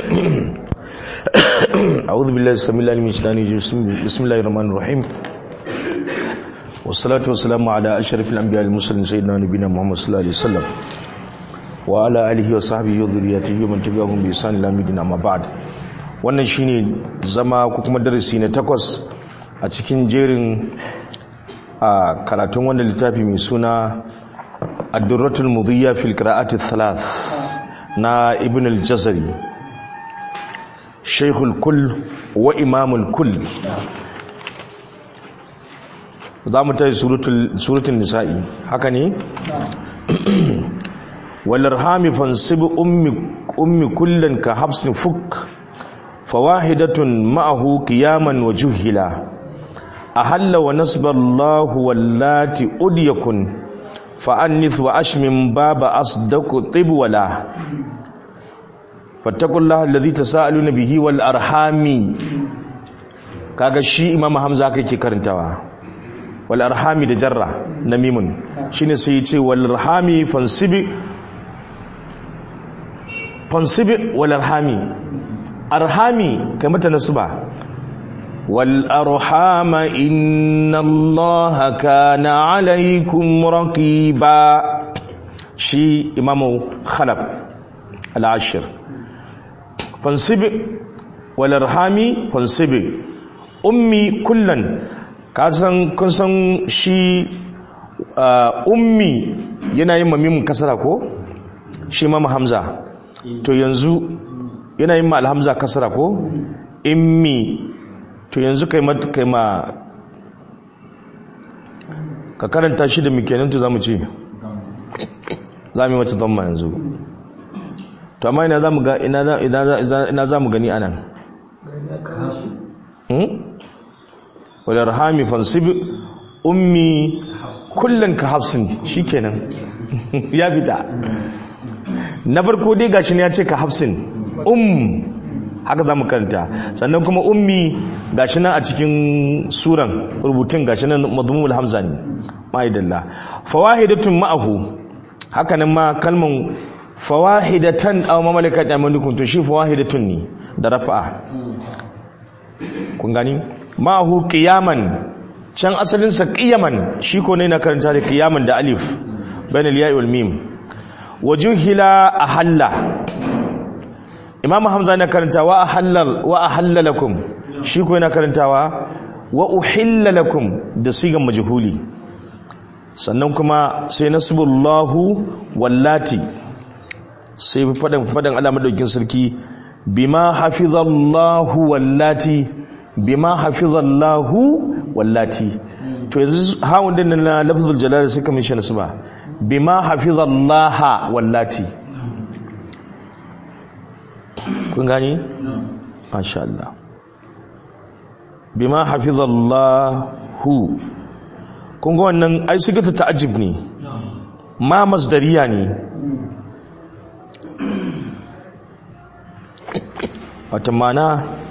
أعوذ بالله السميع العليم من الشيطان الرجيم بسم الله الرحمن الرحيم والصلاة والسلام على أشرف الأنبياء المرسلين سيدنا نبينا محمد صلى الله عليه وسلم وعلى آله وصحبه وذريته ومن تبعهم بإحسان إلى يوم الدين أما بعد wannan shine zama ko kuma darasi na takwas a cikin jerin a karatun wannan littafi mai suna ad-durratul mudiyya fil qira'ati thalath na ibn al-jazari shaykhul kull wa imamul kull za mu tayi suratul nisa'i haka ne walarhami fansib ummi ummi kullan ka habsin fuk fawahidatun ma'ahu qiyaman wa juhila ahalla wa nasba Allah wallati udyakun fa annith wa ashmin baba asdaqu tibwala fattaqullaha alladhi tasaaluna bihi wal arhami kaga shi imam hamza kake karantawa wal arhami da jarra na mimun shine sai ya ce wal arhami fansibi fansibi wal arhami arhami kai mata nasba wal arhama inna allaha kana alaykum raqiba shi imamu khalab al-ashir fansibi wal arhami fansibi ummi kullan kasan kun san shi ummi yana yin mamimin kasara ko shi mama hamza to yanzu yana yin ma alhamza kasara ko immi to yanzu kai ma kai ma ka karanta shi da mikenin to zamu ce za mu yi wata zamma yanzu to amma ina za mu ga ina za mu gani anan walarhami fansib ummi kullun ka hafsin shikenan ya fita na farko dai gashi ne ya ce ka hafsin um haka zamu karanta sannan kuma ummi gashi nan a cikin suran rubutun gashi nan madmumul hamza ne ma'idallah fawahidatun ma'ahu haka nan ma kalman fawahidatan aw mamalakat amalukum to shi fawahidatun ne da rafa'a kun gani ma'ahu qiyaman can asalin sa qiyaman shi ko ne na karanta da qiyaman da alif bainal ya'i wal mim wajuhila ahalla imam hamza na karanta wa ahallal wa ahalla lakum shi ko yana karantawa wa uhilla lakum da sigan majhuli sannan kuma sai nasbullahu wallati sai fadan fadan Allah madaukin sarki bima hafizallahu wallati bima hafizallahu wallati to yanzu hawun din na lafzul jalal sai kamar shi nasba bima hafizallaha wallati kun gani masha Allah bima hafizallahu kun ga wannan ai sigata ta'ajib ne ma masdariya ne wata mana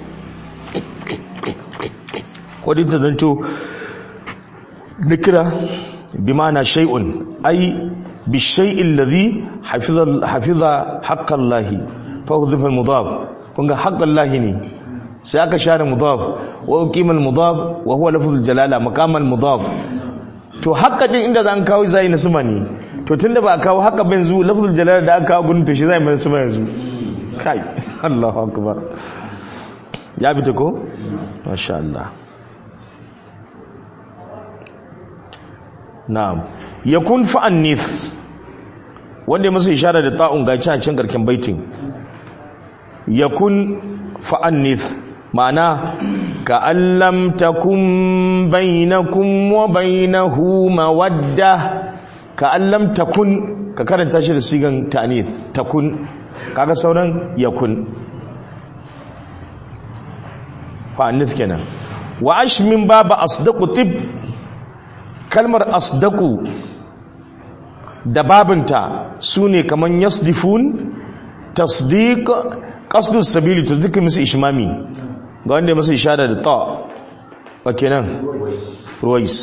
kodin ta zanto nikira bimana shay'un ay bi shay'in ladhi hafiza hafiza haqqallahi fa hudhifa al-mudaf kunga haqqallahi ne sai aka share mudaf wa uqima al-mudaf wa huwa lafzul jalala maqam al-mudaf to haqqa din inda zan kawo zai na suma ne to tunda ba a kawo haqqa ba yanzu lafzul jalala da aka kawo gun to shi zai mai suma yanzu kai Allahu akbar ya bi ta ko masha Allah na'am yakun fa'annith wanda masa ishara da ta'un ga ci a cikin karkin baitin yakun fa'annith ma'ana ka allam takun bainakum wa bainahu mawadda ka allam takun ka karanta shi da sigan ta'nith takun kaga sauran yakun fa'annith kenan wa ashmin baba asdaqu tib kalmar asdaku da babinta su ne kamar yasdifun tasdiq qasdu sabili to duka musu ishmami ga wanda musu ishara da ta wa kenan ruwais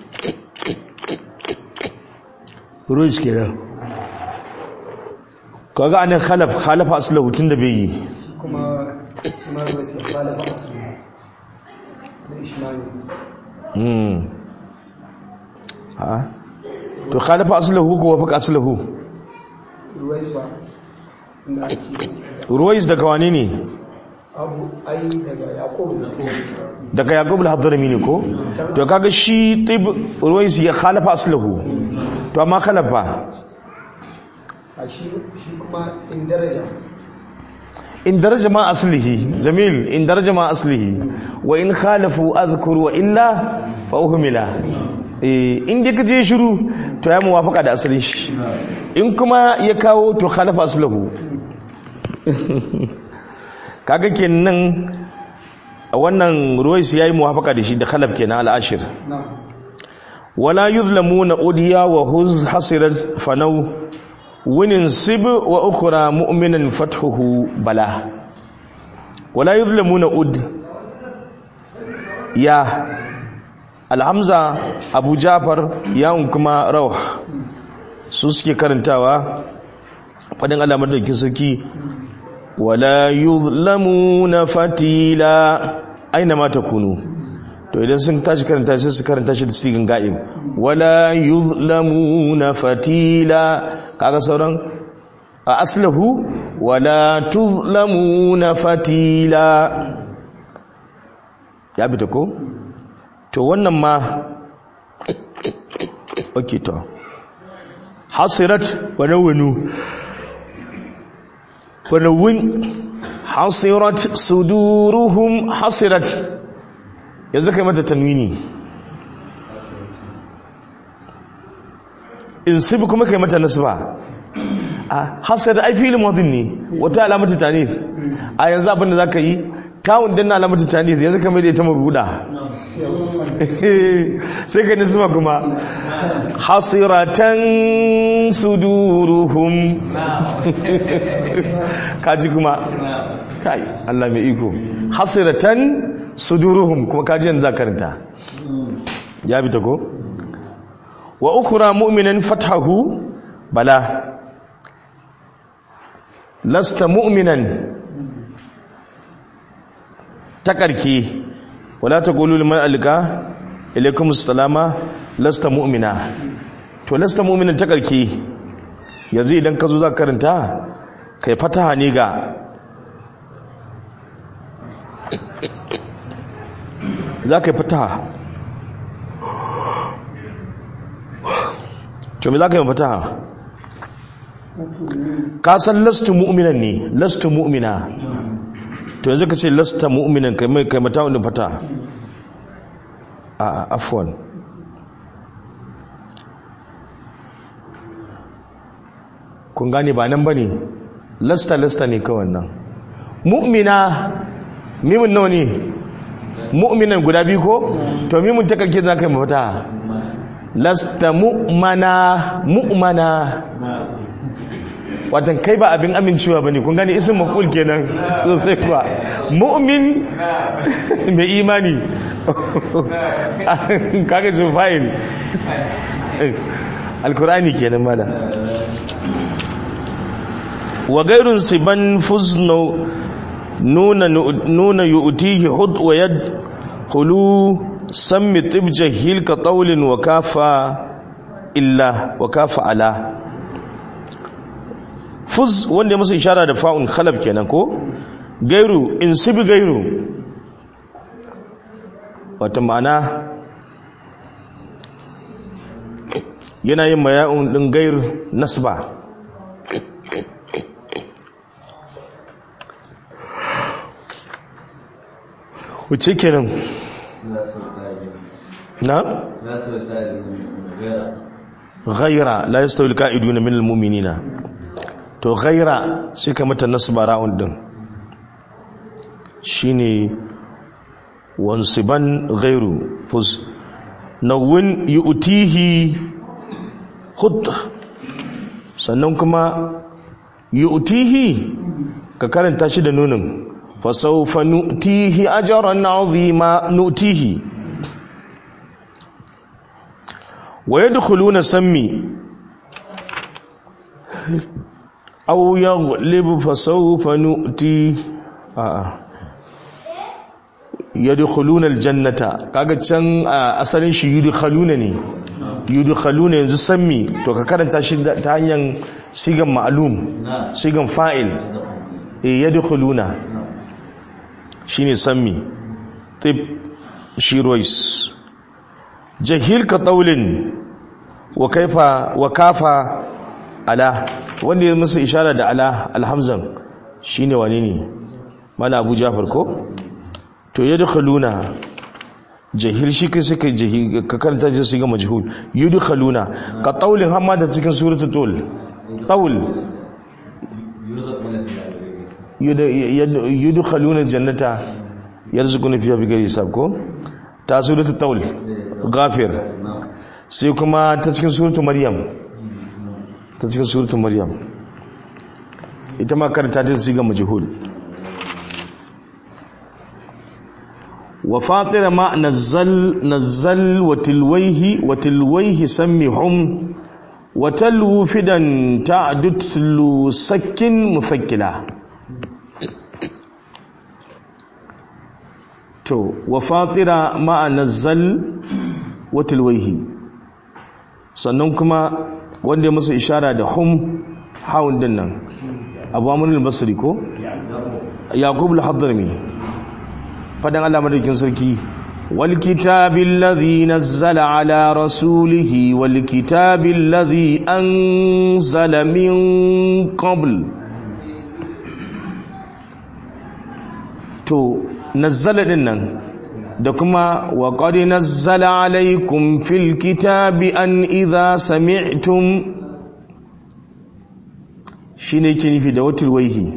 ruwais kenan kaga anan khalaf khalafa aslahu tunda bai yi kuma kuma ruwais ya khalafa asli da ishmani hmm ha to khalafa aslahu ko wafaka aslahu ruwais ba inda ake ruwais daga wane ne abu ai daga yaqub da daga yaqub al-hadrami ne ko to kaga shi tib ruwais ya khalafa aslahu to amma khalafa a shi shi kuma in daraja in daraja ma aslihi jamil in daraja ma aslihi wa in khalafu azkur wa illa fa uhmila eh in dai kaje shiru to ya muwafaka da asalin shi in kuma ya kawo to khalafa aslahu kaga kenan wannan ruwais yayi muwafaka da shi da khalaf kenan al-ashir na wala yuzlamuna udiya wa huz hasirat fanau winin sib wa ukhra mu'minan fathuhu bala wala yuzlamuna ud ya alhamza abu jafar ya kuma rawh su suke karantawa fadin alamar da ke sarki wala yuzlamuna fatila aina ma takunu to idan sun tashi karanta sai su karanta shi da sigin ga'ib wala yuzlamuna fatila kaga sauran a aslahu wala tuzlamuna fatila ya bi ta ko to wannan ma okay to hasirat wa nawunu wa nawun hasirat suduruhum hasirat yanzu kai mata tanwini in sibi kuma kai mata nasba a hasar ai filin madin ne wata alamatu tanith a yanzu abin da zaka yi kawun din na alamatu tanith yanzu kai mai da ita mabuda sai kai nasba kuma hasiratan suduruhum kaji kuma kai Allah mai iko hasiratan suduruhum kuma kaji yanzu zakaranta ya bi ta ko wa ukura mu'minan fathahu bala lasta mu'minan ta karki wala taqulu liman alqa ilaykum assalama lasta mu'mina to lasta mu'minan ta karki yanzu idan ka zo za karanta kai fataha ne ga za ka yi fataha to me za ka yi fataha ka san lastu mu'minan ne lastu mu'mina to yanzu ka ce lasta mu'minan kai mai kai mata wani fataha a a afwan kun gane ba nan ba ne lasta lasta ne kawai nan mu'mina mimin nawa ne mu'minan guda biyu ko to mimin ta kake za ka yi mafata lasta mu'mana mu'mana watan kai ba abin amincewa ba ne kun gani isin makul kenan sosai kuwa mu'min mai imani kaga su fa'il alkur'ani kenan mala wa gairun siban fuzno nuna nuna yu'tihi hud wa yad khulu sammi tib jahil ka qawlin wa kafa illa wa kafa ala fuz wanda ya masa ishara da fa'un khalab kenan ko gairu in sibi gairu wata ma'ana yana yin maya'un din gair nasba wuce kenan na ghaira la yastawi alqa'iduna min almu'minina to ghaira sai ka mata nasba ra'un din shine wansiban ghairu fuz nawun yu'tihi khud sannan kuma yu'tihi ka karanta shi da nunin fasawfa nu'tihi ajran 'azima nu'tihi wa yadkhuluna sammi aw yaghlib fa sawfa nu'ti a yadkhuluna aljannata kaga can asalin shi yudkhaluna ne yudkhaluna yanzu sammi to ka karanta shi ta hanyar sigan ma'lum sigan fa'il eh yadkhuluna shine sammi tib shi rois jahil ka taulin wa kaifa wa kafa ala wanda ya musu ishara da ala alhamzan shine wane ne mala abu jafar ko to yadkhuluna jahil shi kai suka jahil ka karanta shi su ga majhul yudkhaluna ka taulin hamma da cikin suratul tul taul yudkhaluna jannata yarzuquna fiha bighairi hisab ko ta suratul taul ghafir sai kuma ta cikin suratul maryam ta cikin suratul maryam ita ma karanta ta siga majhul wa fatira ma nazzal nazzal wa tilwayhi wa tilwayhi sammihum wa talwu fidan ta'dutlu sakkin mufakkila to wa fatira ma nazzal wa tilwayhi sannan kuma wanda ya musu ishara da hum haun din nan abu amurul basri ko yaqub al-hadrami fadan Allah madaukin sarki wal kitabil ladhi nazzala ala rasulihi wal kitabil ladhi anzala min qabl to nazzala din nan da kuma wa qad nazzala alaykum fil kitabi an idha sami'tum shine ke nufi da watul waihi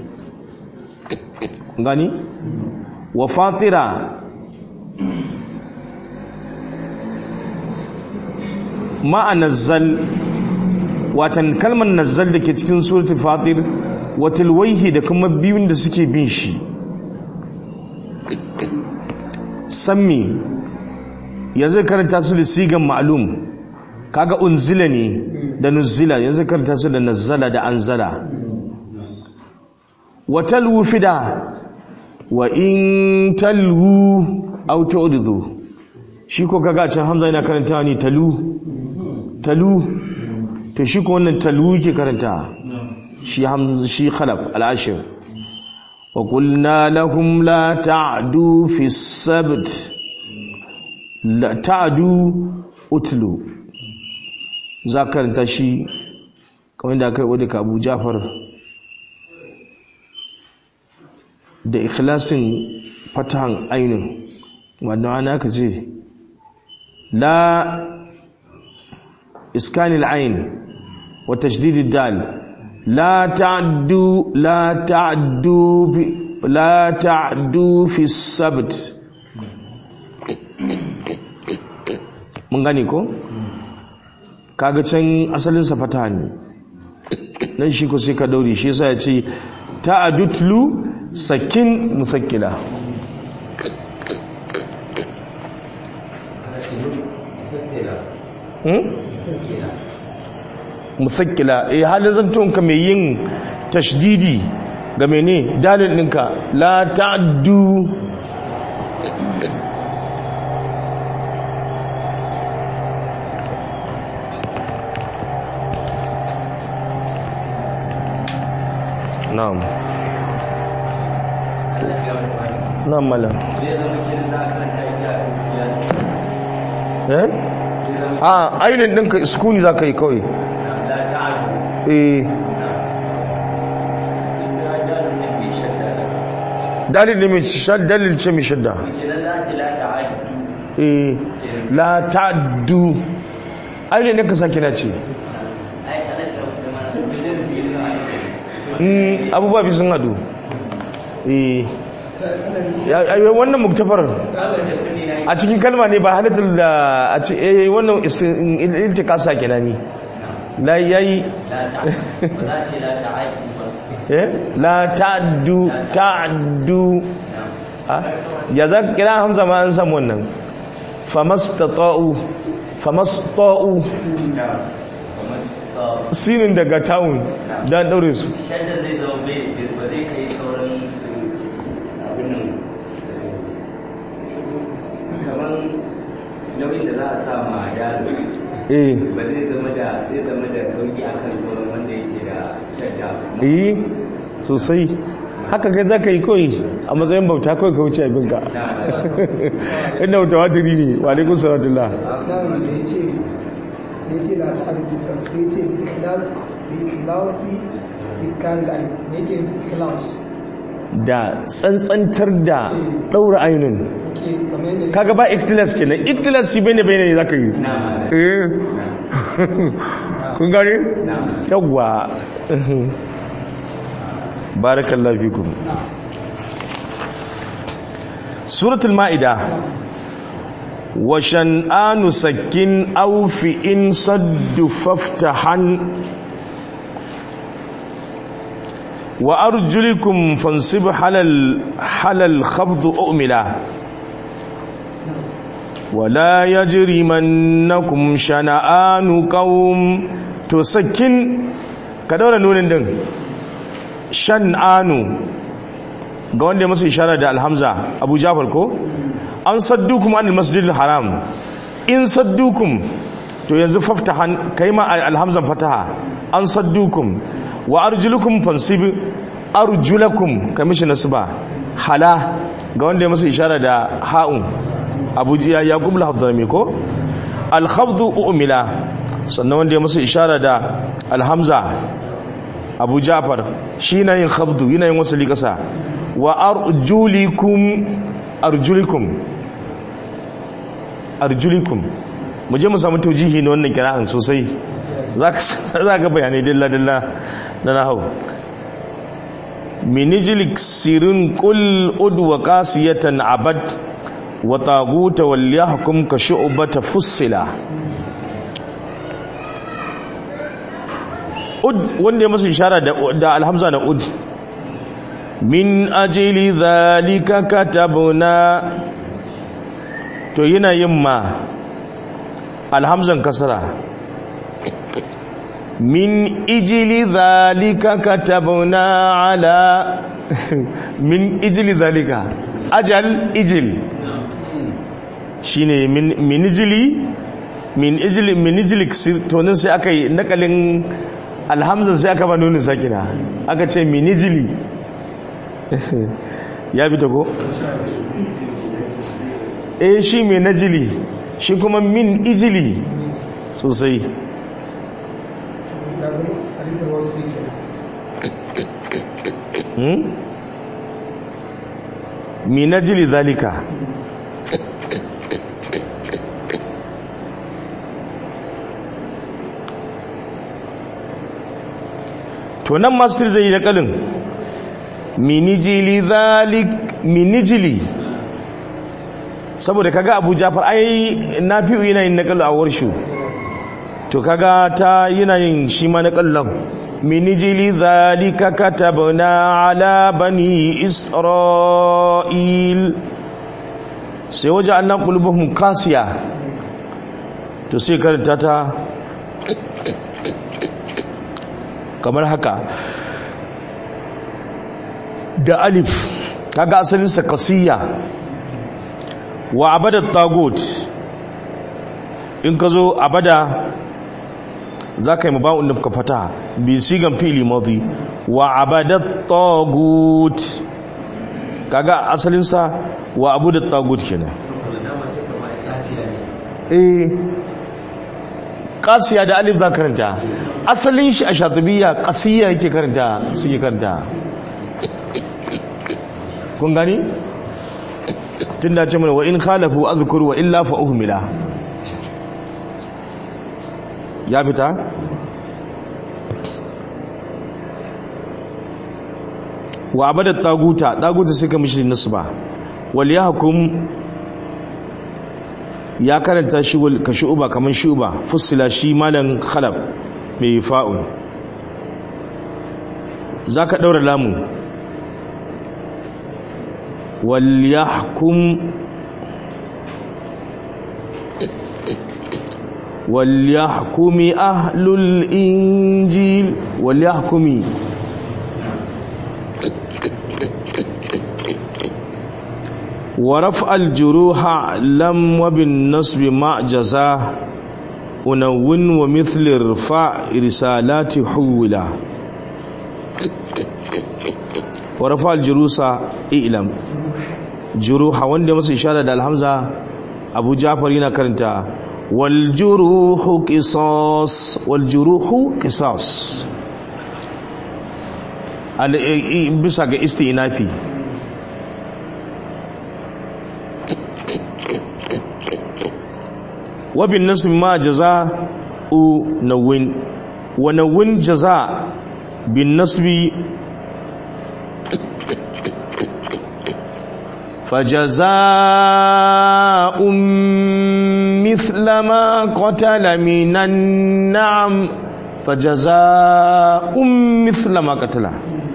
gani wa fatira ma'a nazzal watan kalmar nazzal da ke cikin suratul fatir watul waihi da kuma biyun da suke bin shi sammi yanzu karanta su da sigan ma'lum kaga unzila ne da nuzila yanzu karanta su da nazzala da anzala wa talwu fida wa in talwu aw tu'ridu shi ko kaga can hamza yana karanta ni talu talu to shi ko wannan talu yake karanta shi hamza shi khalaf al-ashir وقلنا لهم لا تعدوا في السبت لا تعدوا اتلوا ذكر تشي kamar da karɓo daga abu jafar da ikhlasin fatahan ainihin wadda ana ka ce la iskanil ain wa tashdidid dal لا تعدوا لا تعدوا لا تعدوا في السبت mun gane ko kaga can asalin sa fata ne nan shi ko sai ka daure shi yasa ya ce ta'adutlu sakin musakkila hmm? musakkila eh halin zantonka mai yin tashdidi ga mene dalil ɗinka la ta'addu na'am na'am malam eh a ainihin ɗinka iskuni za ka yi kawai eh dalil ne mai shadda dalil ce mai shadda eh la ta'addu ainihin ɗinka sake na ce abubuwa bi sun hadu eh wannan muktafar a cikin kalma ne ba halittar da a ce eh wannan iltika sake na ni la yayi eh la ta'addu ta'addu ya za kira hamza ma an samu wannan famastata'u famastata'u sinin daga tawun da daure su shadda zai zama bai ba zai kai sauran abin nan kamar nauyin da za a sa ma yaro eh ba zai zama da zai zama da sauki akan sauran wanda yake da shadda eh sosai haka kai za ka yi koyi a matsayin bauta kawai ka wuce abinka inda wuta watiri ne wa alaikun salatullah nan da ya ce da ya ce la ta arziki sam sai ya ce bi ikhlas bi ikhlasi iskanil alim ne yake ikhlas da tsantsantar da ɗaura ainihin ke kamar yadda kaga ba ikhtilas kenan ikhtilas shi bane bane za ka yi eh kun gane yawwa barakallahu fikum suratul ma'ida wa shan'anu sakkin aw fi in saddu faftahan wa arjulikum fansib halal halal khafd umila ولا يجرمنكم شنآن قوم to sakin ka daura nunin din shan'anu ga wanda ya masa ishara da alhamza abu jafar ko an saddukum an masjidil haram in saddukum to yanzu faftahan kai ma alhamzan fataha an saddukum wa arjulukum fansib arjulakum kai mishi nasba hala ga wanda ya masa ishara da ha'un abu ya yaqub al-hadrami ko al-khafdu umila sannan wanda ya masa ishara da alhamza abu jafar shi na yin khafdu yana yin wasali kasa wa arjulikum arjulikum arjulikum mu je mu samu taujihi na wannan kira'an sosai za ka bayanai dilla-dilla na nahau minijilik sirin kul udwa kasiyatan abad wa taguta wal yahkum ka shu'bata fussila ud wanda ya masa ishara da, da alhamza na ud min ajili zalika katabna to yana yin ma alhamzan kasara min ijili zalika katabna ala min ijili zalika ajal ijil shine min min ijili min ijili min ijili to nan sai aka yi nakalin alhamza sai aka ba nunin sakina aka ce min ijili ya bi ta ko eh shi mai najili shi kuma min ijili sosai ya zama alifin wasu ke hmm? min najili zalika to nan masu zai yi da kalin minijili zalik minijili saboda kaga abu jafar ai na fi yana yin nakalu a warshu to kaga ta yana yin shi ma nakalun minijili zalika katabna ala bani isra'il sai waje annan qulubuhum kasiya to sai karanta ta kamar haka da alif kaga asalinsa kasiya wa abada tagut in ka zo abada za ka yi mabawun nufka fata bi sigan fili madi wa abada tagut kaga asalinsa wa abu da tagut kenan eh kasiya da alif za karanta asalin shi a shatubiya kasiya yake karanta suke karanta kun gani tun da ce mana wa in khalafu azkur wa illa fa uhmila ya fita wa abada taguta taguta suka mishi nisba wal yahkum ya karanta shi ka shu'uba kaman shu'uba fussila shi malan khalab mai fa'un zaka daura lamu wal yahkum وليحكم أهل الإنجيل وليحكم ورفع الجروح لم وبالنصب مع جزاه ونون ومثل ارفع رسالات حولا ورفع الجروس إعلم جروح wanda masa ishara da alhamza Abu Ja'far yana karanta wal juruhu qisas wal juruhu qisas al bisa ga istinafi wabin nasu ma jaza u nawin wa nawin jaza bin nasbi فجزاء مثل ما قتل من النعم فجزاء مثل ما قتل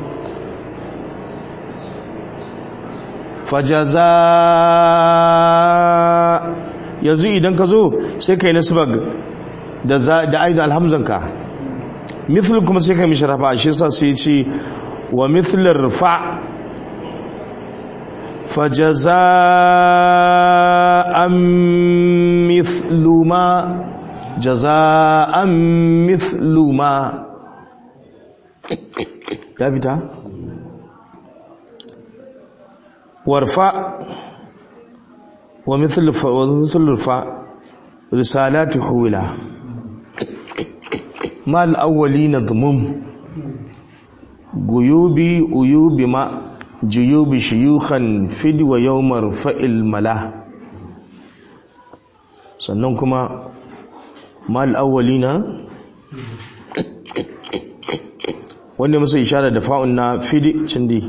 فجزاء yanzu idan ka zo sai ka yi nasibag da ainihin alhamzanka mithl kuma sai ka yi misharafa shi sa sai ce wa mithlar fa fajaza'an mithlu ma jaza'an mithlu ma ya fita warfa ومثل الف... ومثل الفاء رسالات حولا ما الأولين ضمم جيوبي أيوب ما جيوب شيوخا فد ويوم رفع الملا sannan kuma mal awwalina wanda musu ishara da fa'un na fidi cindi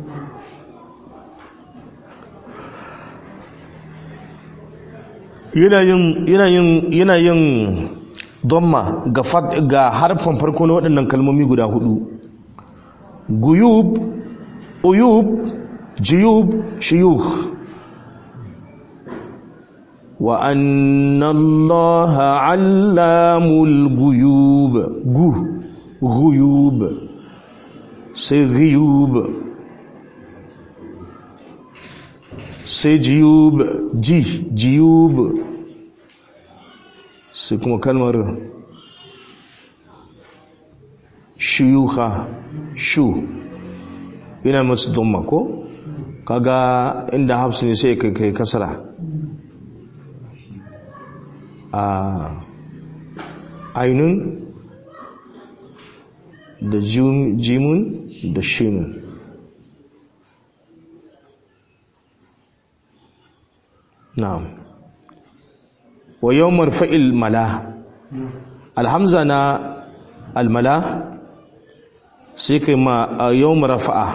yana yin domma ga ga harfan farko na waɗannan kalmomi guda hudu guyub uyub jiyub shiyukh wa anna allaha allamul guyub gu guyub sai giyub sai jiyub ji jiyub sai kuma kalmar shuyuka shu yana masu dumma ko kaga inda hafsu ne sai kai kasara a ainun da jimun da shinun na'am wa yawmar fa'il mala alhamza na almala sai kai ma a yawmar rafa'a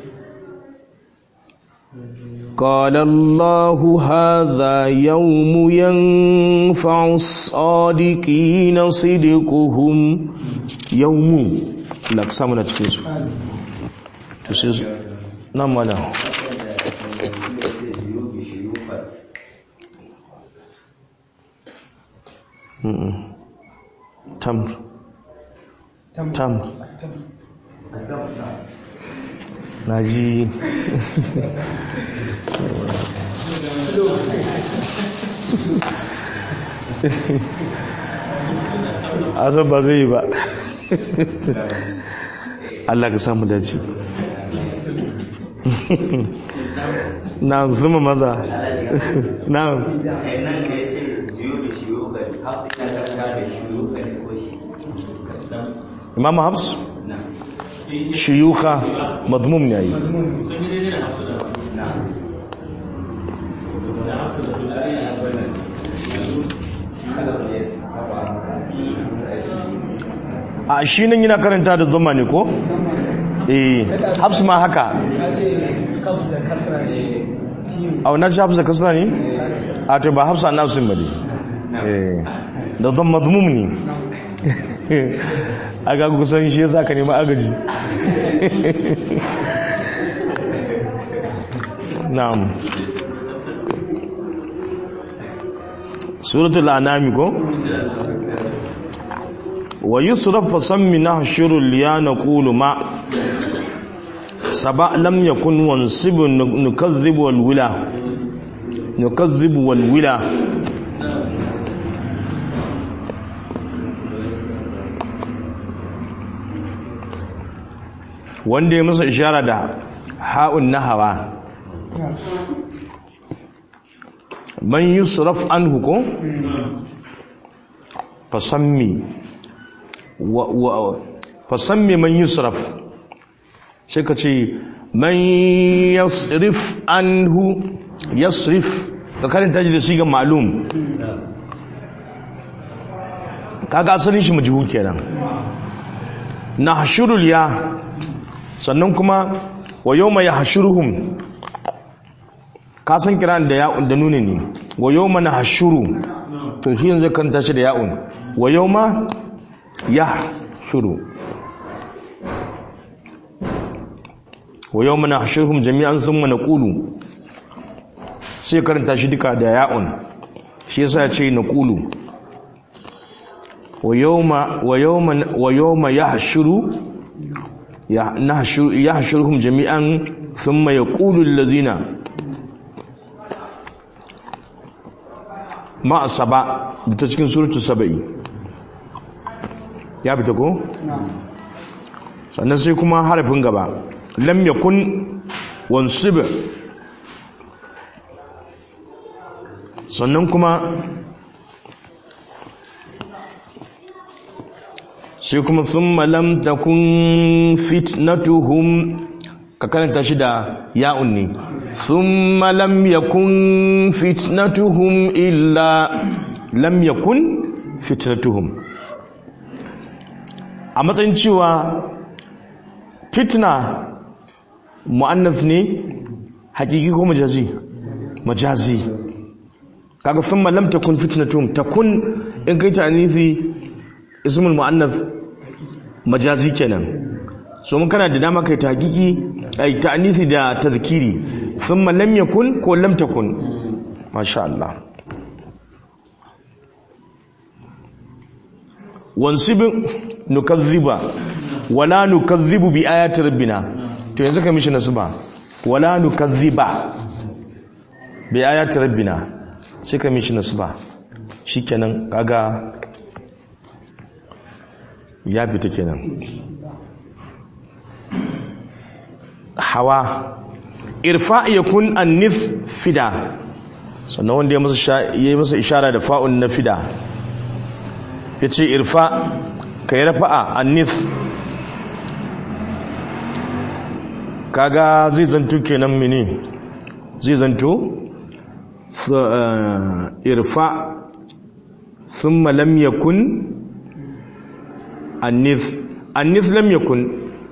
قال الله هذا يوم ينفع الصادقين صدقهم يوم لك سامنا cikin su to sai nan mala tamr tamr na ji asan ba zai yi ba Allah ka samu dace na zuma maza na imam habs shiyuka madmum ne yi a shi nan yana karanta da zuma ne ko? eh habs ma haka ya ce kabs da kasra ne a wannan shi habs da kasra ne? a to ba habs an nafsin ba ne eh da zama madmum ne a ga kusan shi yasa ka nemi agaji na'am suratul anami ko wa yusraf fa sammi nahshurul ya naqulu ma saba lam yakun wansibu nukazzibu wal wila nukazzibu wal wila wanda ya masa ishara da ha'un nahawa man yusraf anhu ko fasammi wa wa fasammi man yusraf sai ka ce man yasrif anhu yasrif ka karanta shi da sigan ma'lum kaga asalin shi majhul kenan nahshurul ya sannan kuma wa yawma yahshuruhum ka san kiran da ya'un da nuni ne wa yawma nahshuru to shi yanzu kan tashi da ya'un wa yawma yahshuru wa yawma nahshuruhum jami'an thumma naqulu sai karanta shi duka da ya'un shi yasa ya ce naqulu wa yawma wa yawma wa yawma yahshuru yahshuruhum jami'an thumma yaqulu allazina ma saba ta cikin suratu saba'i ya fita ko sannan sai kuma harafin gaba lam yakun wansib sannan kuma sai kuma thumma lam takun fitnatuhum ka karanta shi da ya'un ne thumma lam yakun fitnatuhum illa lam yakun fitnatuhum a matsayin cewa fitna mu'annas ne hakiki ko majazi majazi kaga thumma lam takun fitnatuhum takun in kai ta anisi ismul mu'annas majazi kenan so mun kana da dama kai tahqiqi ai ta'nisi da tazkiri thumma lam yakun ko lam takun masha Allah wansib nukazziba wala nukazzibu bi ayati rabbina to yanzu ka mishi nasba wala nukazziba bi ayati rabbina sai ka mishi nasba shikenan kaga ya fita kenan hawa irfa yakun annif fida sannan wanda ya masa yayi masa ishara da fa'un na fida yace irfa kai rafa'a annif kaga zai zanto kenan mene zai zanto irfa thumma lam yakun annif annif lam yakun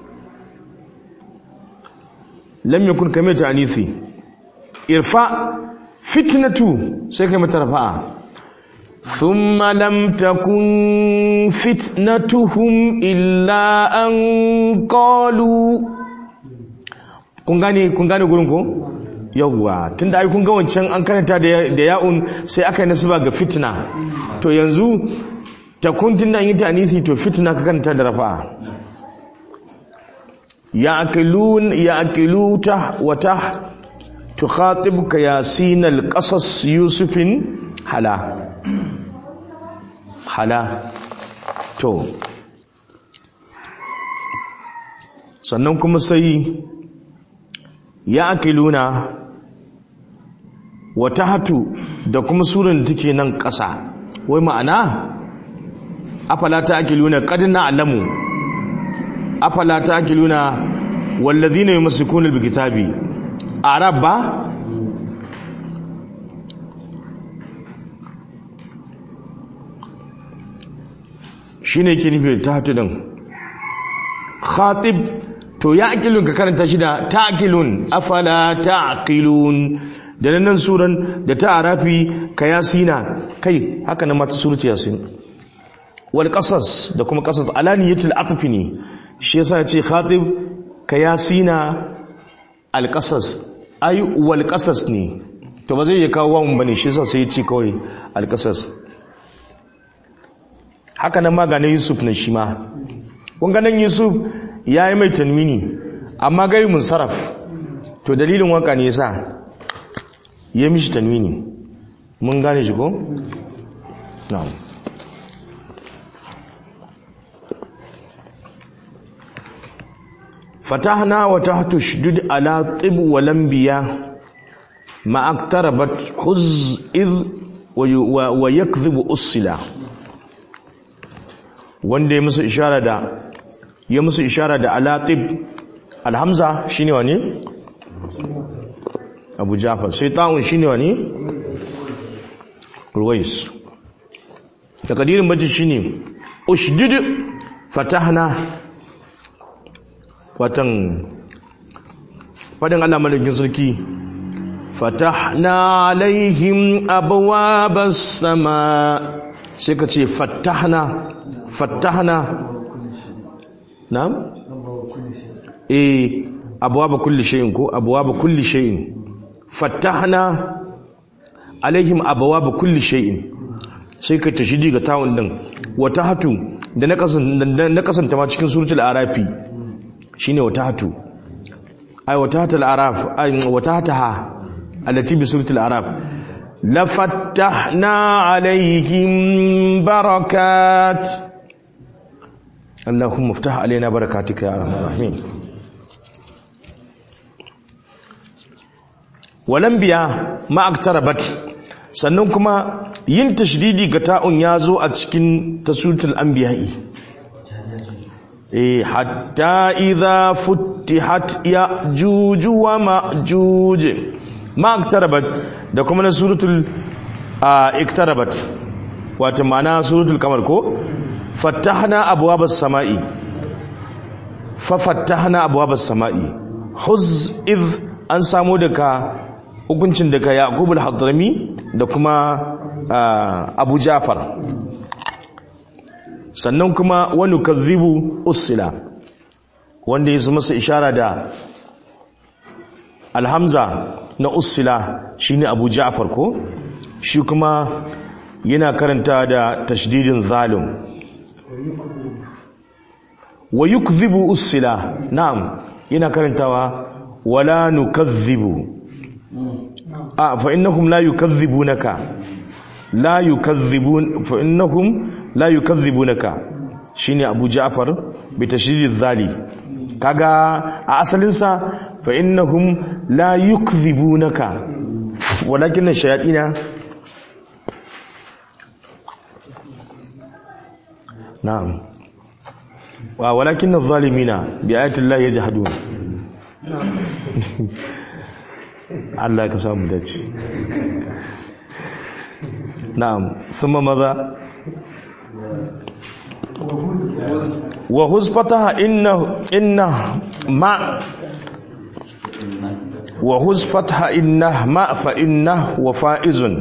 lam yakun kamar ta anisi irfa fitnatu sai kai mata rafa'a thumma lam takun fitnatuhum illa an qalu kun gane kun gane gurin ko yawwa tunda ai kun ga wancan an karanta da da ya'un sai aka yi nasaba ga fitna to yanzu takun tunda an yi ta anisi to fitna ka karanta da rafa'a يأكلون يأكلوته وته تخاطبك ياسين القصص يوسف حلا حلا تو sannan kuma sai ya akiluna wata hatu da kuma suran da take nan ƙasa wai ma'ana afala ta akiluna qad na'lamu afala taqiluna wallazina yumsikuna bilkitabi araba shine yake nufi ta hatu din khatib to ya aqilun ka karanta shi da taqilun afala taqilun da nan suran da ta arafi ka yasina kai haka nan mata surati yasin wal qasas da kuma qasas alaniyatul atfi ne shi yasa ce khatib ka yasina alqasas ay wal qasas ne to ba zai iya kawo wawun bane shi yasa sai ya ce kawai alqasas haka nan ma ga na Yusuf na shi ma kun ga nan Yusuf yayi mai tanwini amma gari munsaraf to dalilin waka ne yasa ya mishi tanwini mun gane shi ko na'am fatahna wa tahtu shdud ala tib wa lambiya ma aktarabat huz id wa yakdhibu usila wanda ya musu ishara da ya musu ishara da ala tib alhamza shine wani abu jafar sai ta'un shine wani ruwais takadirin bacci shine ushdid fatahna watan fadin Allah malakin sarki fatahna alaihim abwabas sama sai ka ce fatahna fatahna na'am eh abwaba kulli shay'in ko abwaba kulli shay'in fatahna alaihim abwaba kulli shay'in sai ka tashidi ga tawun din wata hatu da na kasanta ma cikin suratul arafi shine wata hatu ay wata hatal araf ay wata hataha allati bi suratul araf la fattahna alaihim barakat اللهم افتح علينا بركاتك يا ارحم الراحمين walambiya ma aktarabat sannan kuma yin tashdidi ga ta'un ya zo a cikin tasutul anbiya'i eh hatta idza futtihat ya juju wa ma'juj ma aktarabat da kuma na suratul iktarabat wato ma'ana suratul kamar ko fattahna abwabas sama'i fa fattahna abwabas sama'i huz id an samu daga hukuncin daga yaqub al-hadrami da kuma abu jafar sannan kuma wani kadhibu usila wanda ya masa ishara da alhamza na usila shine abu jafar ko shi kuma yana karanta da tashdidin zalim wa yukdhibu usila na'am yana karantawa wala nukadhibu a fa innahum la yukadhibunaka la yukazzibun fa innahum la yukazzibunaka shine Abu Ja'far bi tashdid zali kaga a asalin sa fa innahum la yukzibunaka walakin shayatina na'am wa walakin adh-dhalimina bi ayati llahi yajhadun Allah ka samu dace na'am thumma madha wa huz fataha inna inna ma wa huz fataha inna ma fa inna wa faizun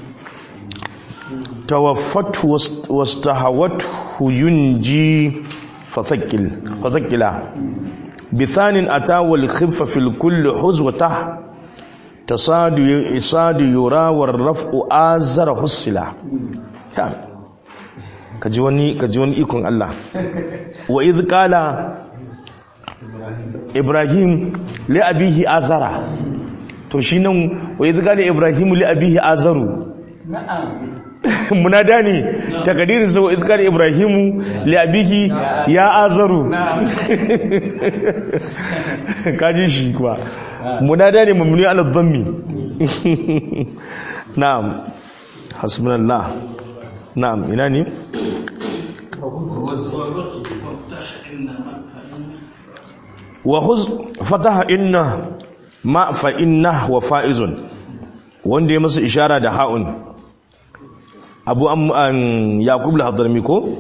tawaffat wastahawat yunji fathqil fathqila بثان أتى والخف في الكل حزوته تصاد إصاد يرى والرفع آزر حصلا كجواني كجواني إيكون الله وإذ قال إبراهيم لأبيه آزر ترشينا وإذ قال إبراهيم لأبيه آزر munada ne takadirin sa idh qala ibrahimu li abihi ya azaru kaji shi kuwa munada ne mamnuni ala dhammi na'am hasbunallah na'am ina ne wa huz fataha inna ma fa inna wa faizun wanda ya masa ishara da ha'un abu an yaqub al-hadrami ko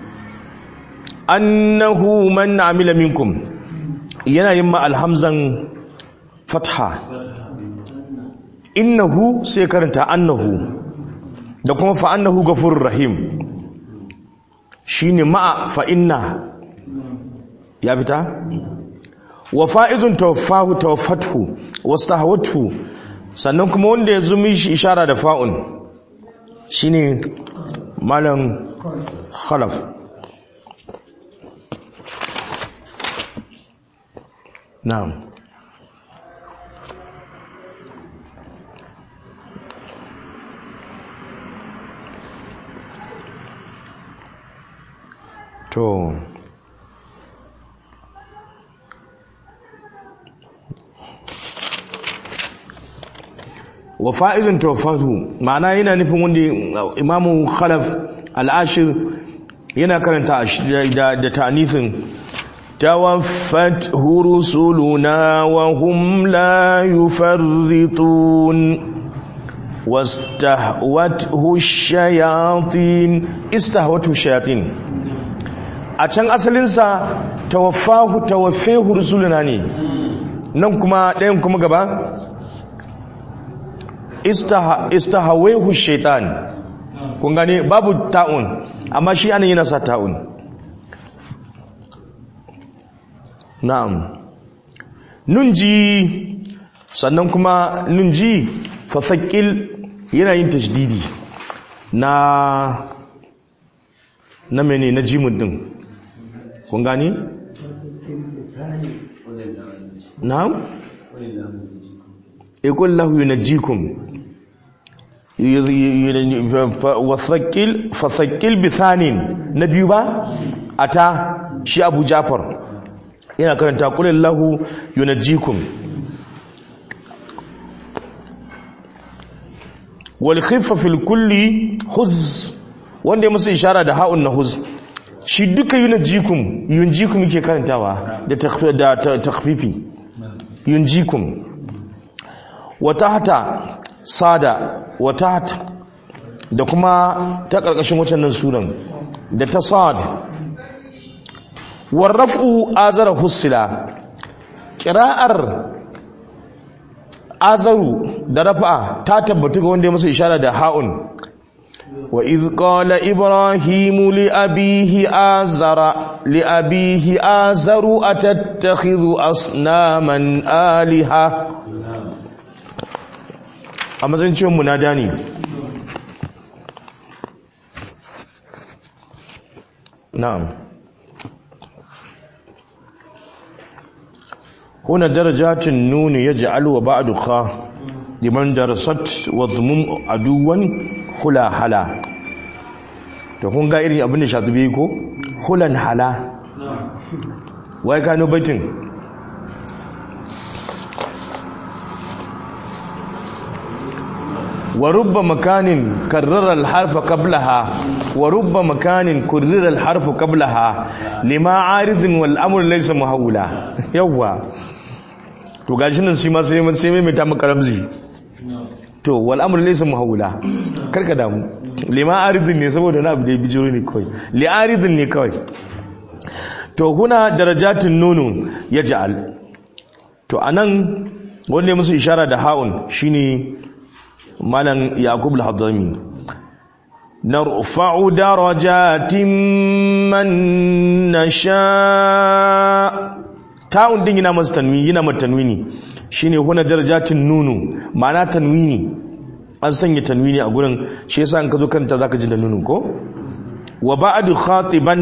annahu man amila minkum yana yin ma alhamzan fatha innahu sai karanta annahu da kuma fa annahu ghafurur rahim shine ma'a fa inna ya fita wa fa'izun tawaffahu tawaffathu wastahawathu sannan kuma wanda ya zumi shi ishara da fa'un shine malam khalaf na'am to wa fa'izun tawaffatu ma'ana yana nufin wanda imamu khalaf al'ashir yana karanta da da ta'nithin tawaffat rusuluna wa hum la yufarritun wastahwathu shayatin istahwathu shayatin a can asalinsa tawaffahu tawaffahu rusuluna ne nan kuma ɗayan kuma gaba istahawehu shaitan kun gane babu ta'un amma shi ana yana sa ta'un na'am nunji sannan kuma nunji fasakil yana yin tashdidi na na mene na jimun din kun gane na'am يقول له ينجيكم وثقل فثقل بثان نبي با ata shi Abu Jafar yana karanta qul lahu yunajjikum wal khiffa fil kulli huz wanda ya musu ishara da ha'un na huz shi duka yunajjikum yunjikum yake karantawa da takhfifi yunjikum watahta sada watahta da kuma ta ƙarƙashin wacannan sunan da ta sad warrafu azara husila ƙira'ar azaru da rafa'a ta tabbatu ga wanda ya masa ishara da ha'un wa idh qala ibrahimu li abihi azara li abihi azaru atattakhidhu asnaman aliha a matsayin ciwon munada ne na'am huna darajatin nuni ya ji'alu wa ba'adu kha liman darasat wa zumun aduwan hula hala da kun ga irin abin da shatubi ko hulan hala wai kano baitin ورب مكان كرر الحرف قبلها ورب مكان كرر الحرف قبلها لما عارض والامر ليس محولا يوا to gashi nan sai ma sai sai mai ta maka ramzi to wal amr laysa mahawula karka damu lima aridin ne saboda na abu da bijiro ne kawai li aridin ne kawai to huna darajatin nunu yaj'al to anan wanda ya musu ishara da ha'un shine malam yaqub al-hadrami narfa'u darajatin man nasha ta'un din yana masa tanwini yana mata tanwini shine huna darajatin nunu ma'ana tanwini an sanya tanwini a gurin shi yasa an ka zo kanta zaka ji da nunu ko wa ba'du khatiban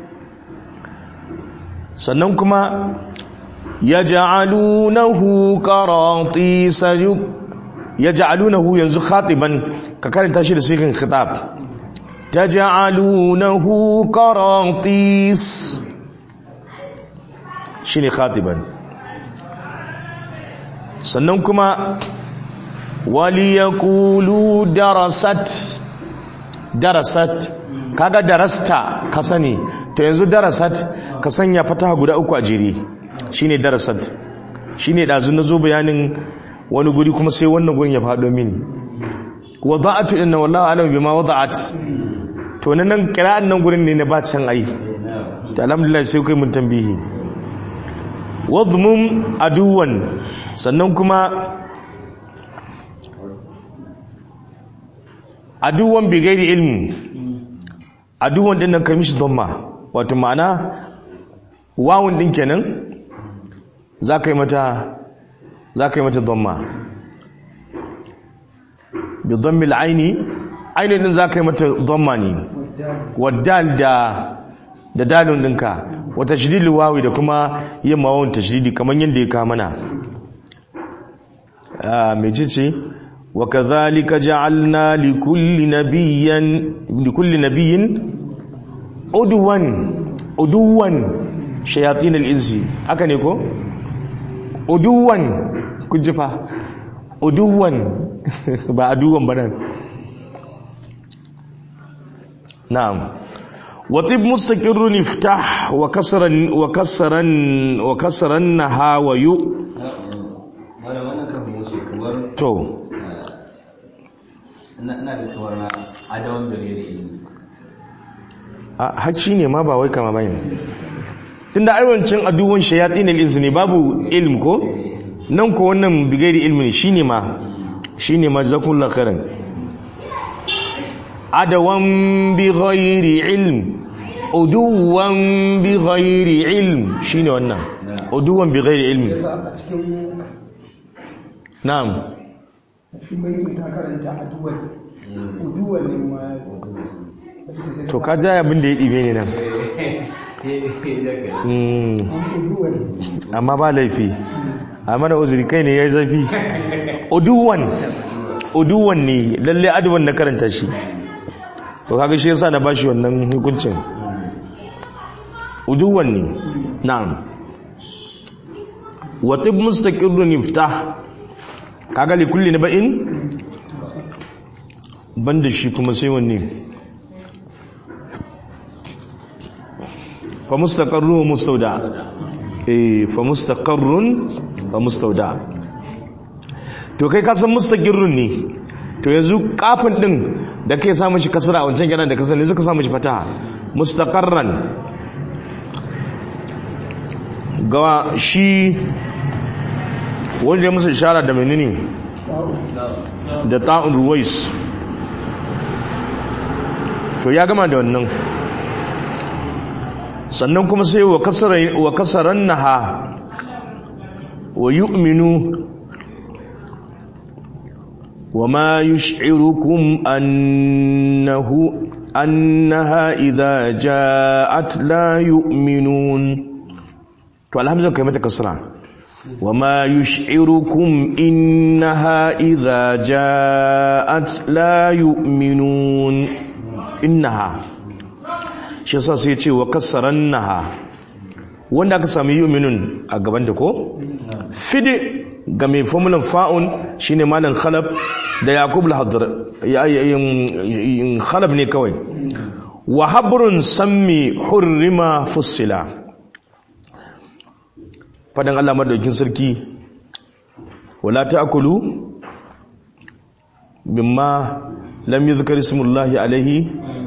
sannan kuma yaj'alunahu qaratisa yaj'alunahu yanzu khatiban ka karanta shi da sigan khitab taj'alunahu qaratis shine khatiban sannan kuma waliyaqulu darasat darasat kaga darasta ka sani to yanzu darasat ka sanya fataha guda uku a jere shine darasat shine dazu nazo bayanin wani guri kuma sai wannan gurin ya fado mini wada'atu inna wallahu alam bima wada'at to nan kira'an nan gurin ne na ba can ai to alhamdulillah sai kai mun tambihi wadmum aduwan sannan kuma aduwan bi gairi ilmi aduwan din nan kai mishi dhamma wato ma'ana wawun din kenan za ka yi mata za ka yi mata dhamma bi dhammil aini aini din zaka yi mata dhamma ne waddal da da dalun dinka wa tashdidil wawi da kuma yin mawawun tashdidi kaman yanda ya ka mana ah mecece wa kadhalika ja'alna likulli nabiyyin likulli nabiyyin udwan udwan shayatin al-insi haka ne ko uduwan kun ji fa uduwan ba aduwan ba nan na'am watib mustaqirrun iftah wa kasran wa kasran wa kasran naha wa yu wani wannan kan wuce kamar to ina ina da kamar na adawan gare da ilimi a hacci ne ma ba wai kama bane tunda aiwancin aduwan shayatin al-insi ne babu ilm ko nan ko wannan bigairi ilmi shine ma shine ma jazakumullahu khairan adawan bighairi ilm uduwan bighairi ilm shine wannan uduwan bighairi ilmi yasa a cikin na'am a cikin baitin ta karanta aduwan uduwan ne ma to ka ja abin da ya dibe ne nan Mm, uduwan amma ba laifi a mana uzuri kai ne ya yi zafi uduwan uduwan ne lalle aduwan na karanta shi to kaga shi yasa na bashi wannan hukuncin uduwan ne na'am wa tib mustaqirrun iftah kaga li kulli naba'in banda shi kuma sai wanne fa mustaqarrun wa mustawda eh fa mustaqarrun wa mustawda to kai ka san mustaqirrun ne to yanzu kafin din da kai sa mishi kasra a wancan kenan da kasar ne suka sa mishi fataha mustaqarran ga shi wanda ya musu ishara da menene da ta'un ruwais to ya gama da wannan sannan kuma sai wa kasaran naha wa yu'minu wa ma yush'irukum annahu annaha idha ja'at la yu'minun to alhamdulillah kai mata kasra wa ma yush'irukum innaha idha ja'at la yu'minun innaha shi yasa sai ce wa kassaran naha wanda aka sami yuminun a gaban da ko fide ga mai formulan fa'un shine malam khalab da yaqub al-hadr khalab ne kawai wa habrun sammi hurrima fussila fadan Allah madaukin sarki wala ta'kulu mimma lam yuzkar ismullahi alaihi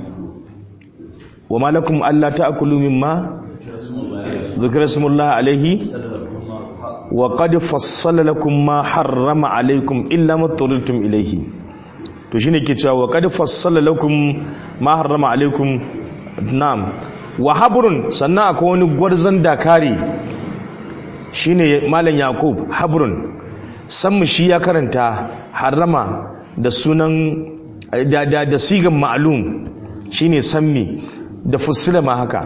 وما لكم ألا تأكلوا مما ذكر اسم الله عليه وقد فصل لكم ما حرم عليكم إلا ما اضطررتم إليه to shine ke cewa wa qad fassala lakum ma harrama alaikum na'am wa habrun sannan akwai wani gwarzan dakari shine malam yaqub habrun san mu shi ya karanta harrama da sunan da da, da sigan ma'lum shine sammi da fussila ma haka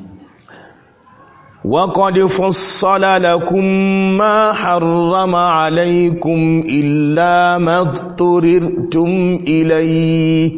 وقد فصل لكم ما حرم عليكم إلا ما اضطررتم إليه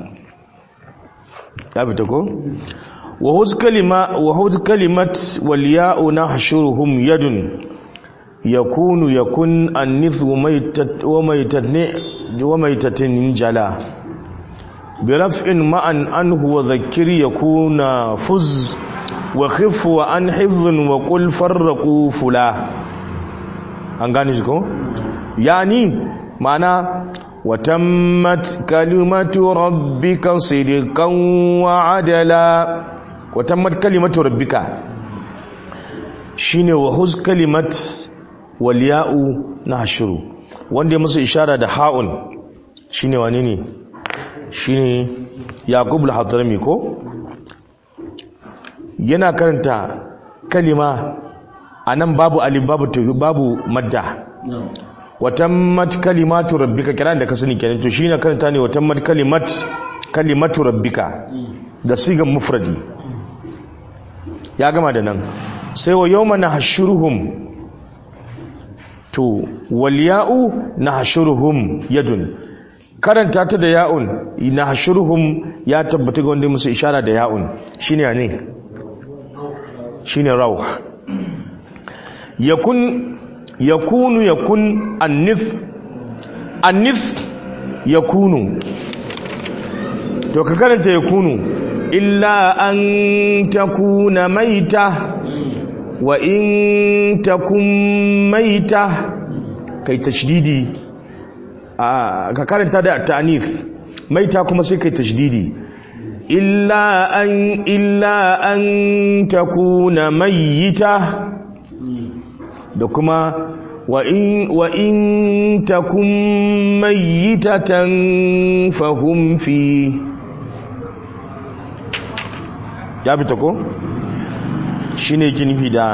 أبتكو وهز كلمة وهز كلمة والياء نحشرهم يد يكون يكون النث وميتة وميتة وميتة جلا برفع معا عنه وذكر يكون فز وخف وعن حفظ وقل فرقوا فلا an gane shi ko yani mana watammat kalimatu rabbika sidqan wa adala watammat kalimatu rabbika shine wa huz kalimat wal ya'u nahshuru wanda ya musu ishara da ha'un shine wane ne shine yaqub al-hadrami ko yana karanta kalima a nan babu alif babu tuhu babu madda watammat kalimatu rabbika kiran da ka sani kenan to shine karanta ne watammat kalimat kalimatu rabbika da sigan mufradi ya gama da nan sai wa yawma nahshuruhum to wal ya'u nahshuruhum yadun karanta ta da ya'un nahshuruhum ya tabbata ga wanda musu ishara da ya'un shine ne shine rawh yakun yakunu yakun annif annif yakunu to ka karanta yakunu illa an takuna maita wa in takum maita kai tashdidi ka karanta da ta'anif maita kuma sai kai tashdidi illa an illa an takuna mayyita da kuma wa in wa in takum mayyitatan fahum fi ya fita ko shine kinifi da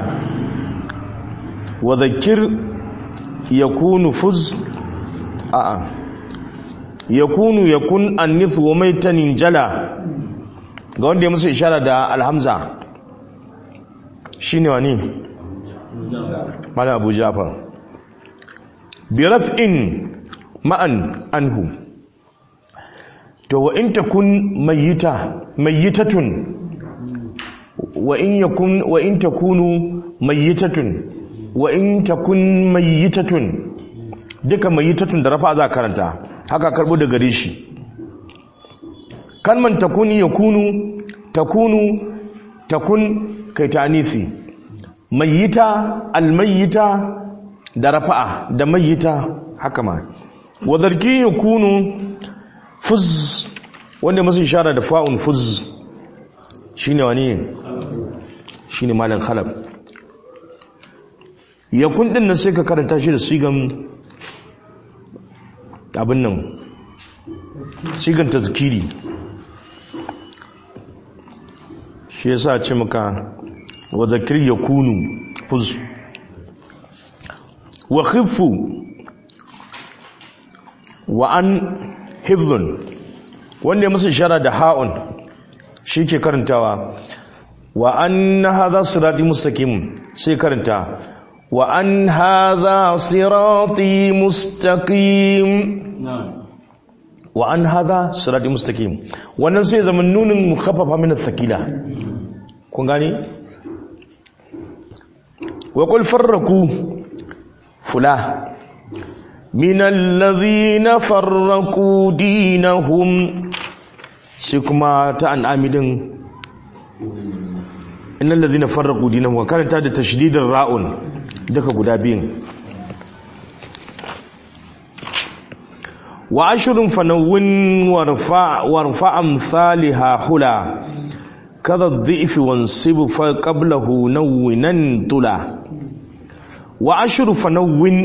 wa zakir yakunu fuz a'a yakunu yakun annith wa maitanin jala ga wanda ya musu ishara da alhamza shine wani mala abu jafar bi raf'in ma'an anhu to wa in takun mayyita mayyitatun wa in yakun wa in takunu mayyitatun wa in takun mayyitatun duka mayyitatun da rafa za karanta haka karbo da gare shi kalman takuni yakunu takunu takun kai ta'anisi mayyita almayyita da rafa'a da mayyita haka ma wa zarki yakunu fuz wanda masu ishara da fa'un fuz shine wani shine malam khalab yakun din nan sai ka karanta shi da sigan abin nan sigan tazkiri shi yasa ce maka wa zakir yakunu fuz wa khifu wa an hifdhun wanda ya musu ishara da ha'un shi ke karantawa wa an hadha sirati mustaqim sai karanta wa an hadha sirati mustaqim wa an hadha sirati mustaqim wannan sai zaman nunin mukhaffafa min athqila kun gane wa qul farraku fula من الذين فرقوا دينهم سيكما تان عامدين إن الذين فرقوا دينهم وكانت هذا تشديد الراء دك غدابين وعشر فنون وارفع وارفع امثالها حلا كذا الضئف وانصب فقبله نونا طلا وعشر فنون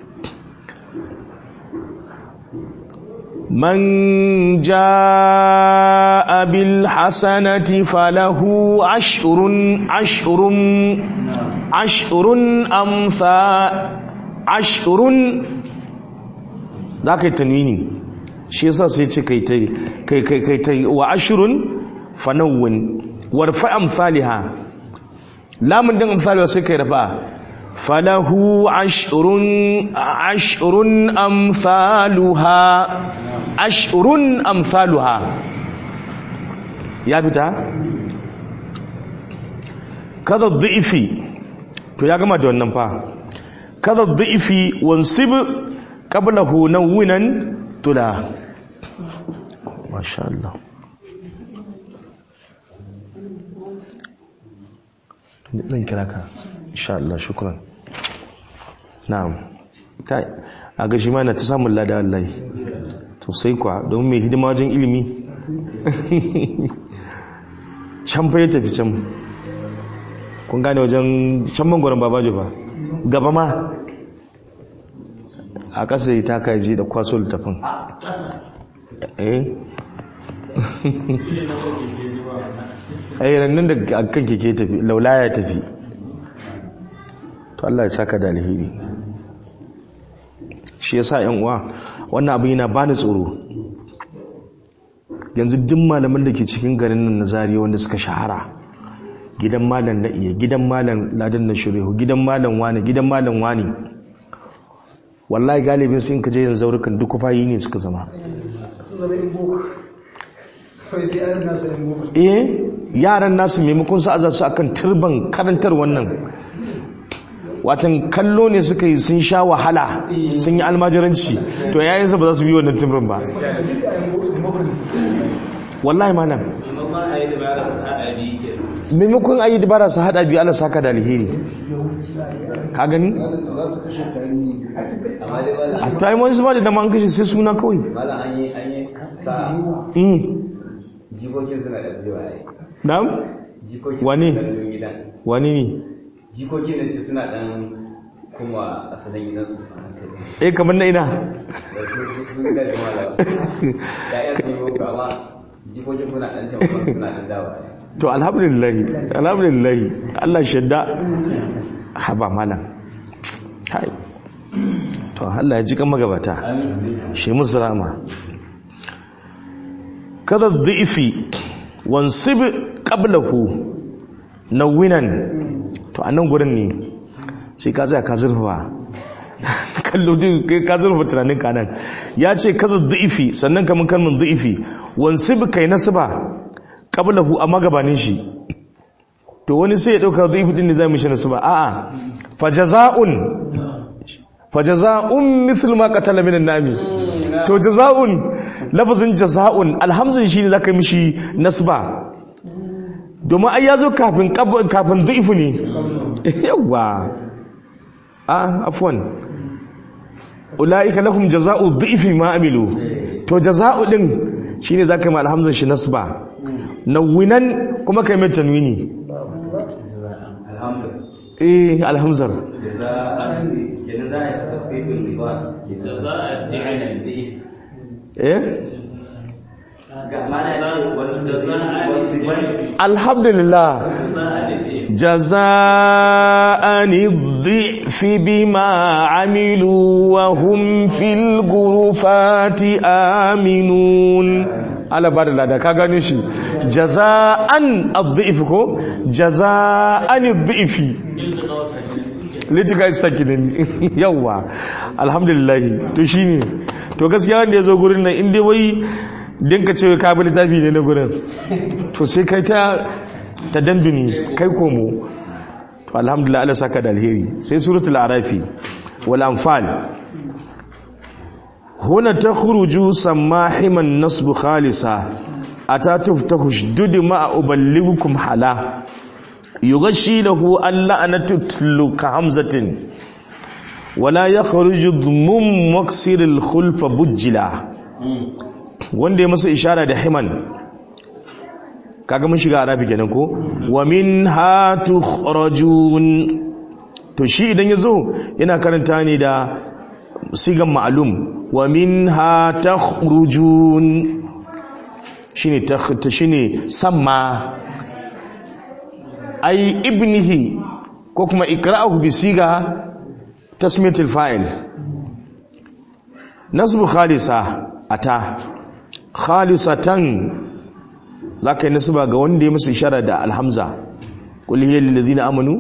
من جاء بالحسنة فله عشر عشر عشر أمثال عشر ذاك التنوين shi yasa sai ce kai tai kai kai kai tai wa ashrun fanawwin warfa amsalha lamun din amsalha sai kai rafa falahu ashrun ashrun amsaluha ashrun amsaluha ya fita kada dhifi to ya gama da wannan fa kada dhifi wansib qablahu nawwinan tula masha Allah zan kira ka insha Allah shukran na'am ta a ga shi ma na ta samun lada Allah to sai kwa don mai hidima wajen ilimi can fa ya tafi can kun gane wajen can mangwaron babajo ba gaba ma a ƙasa ya taka ji da kwaso littafin eh ai rannan da kan keke tafi laula ya tafi to Allah ya saka da alheri shi yasa yan uwa wannan abu yana bani tsoro yanzu duk malaman da ke cikin garin nan na zariya wanda suka shahara gidan malam na iya gidan malam ladan na shurihu gidan malam wani gidan malam wani wallahi galibin sun kaje yanzu zaurukan duk kufayi ne suka zama sun zama in boko kawai sai an nasa in boko eh yaran nasu maimakon su aza su akan turban karantar wannan watan kallo ne suka yi sun sha wahala sun yi almajiranci to yayin ba za su bi wannan turban ba duk da in boko ne wallahi malam maimakon a yi dabara su haɗa biyu ke maimakon ayi dabara su hada biyu Allah saka da alheri ka gani za su kashe tarihi amma dai ba a to ai wani su ba da dama an kashe sai suna kawai malam an yi an yi sa mm jikokin suna da biyu a yi na'am jikokin Wane? suna da gidan wani ne jikokin da ce suna dan kuma asalin gidansu a hankali eh kamar na ina da su su- sun ga da malam ya'yan sun yi boko amma jikokin kuna dan taimakon suna dan dawa to alhamdulillah alhamdulillah Allah shadda haba malam kai to Allah ya ji kan magabata shi musu rama kada dhifi wansib qablahu nawinan to anan gurin ne sai ka tsaya ka zurfa kallo din kai ka zurfa tunanin ka nan ya ce kaza dhifi sannan kaman kalmin dhifi wansib kai nasba qablahu amma gabanin shi to wani sai ya dauka dhifi din ne zai mishi nasba a'a fajaza'un fajaza'un mithlu ma qatala minan nami to jaza'un lafazin jaza'un alhamzin shine zaka mishi nasba domin ai yazo kafin qab- kafin dhifu ne yawa ah afwan ulaika lahum jaza'u dhifi ma amilu to jaza'u din shine zaka yi alhamzin shi nasba nawinan kuma kai mai tanwini alhamdulillah eh alhamzar da za a kenan za a yi tafifin riba da za a da'ina da eh ga mana ya ce wani wasu bane alhamdulillah جزاء الضعف بما عملوا وهم في الغرفات آمنون على بعد الله ka gane shi jaza'an adh-dhif ko jaza'an adh-dhif litika istakinin yawa alhamdulillah to shine to gaskiya wanda yazo gurin nan inda wai dinka ce ka bi littafi ne na gurin to sai kai ta ta dambini kai komo to alhamdulillah Allah saka da alheri sai suratul arafi wal anfal huna takhruju samahiman nasb khalisa ata tuftahu shdud ma uballighukum hala yughashi lahu alla anatutlu ka hamzatin wala yakhruju dhmum maksir al khulfa bujjila wanda ya masa ishara da himan kaga mun shiga arabi kenan ko wa minha tukhrajun to shi idan yazo yana karanta ne da sigan ma'lum wa minha takhrujun shine ta shine samma ai ibnihi ko kuma ikra'uhu bi siga tasmiyatul fa'il nasbu khalisa ata khalisatan za ka yi nasiba ga wanda ya musu ishara da alhamza kul hiya lil ladina amanu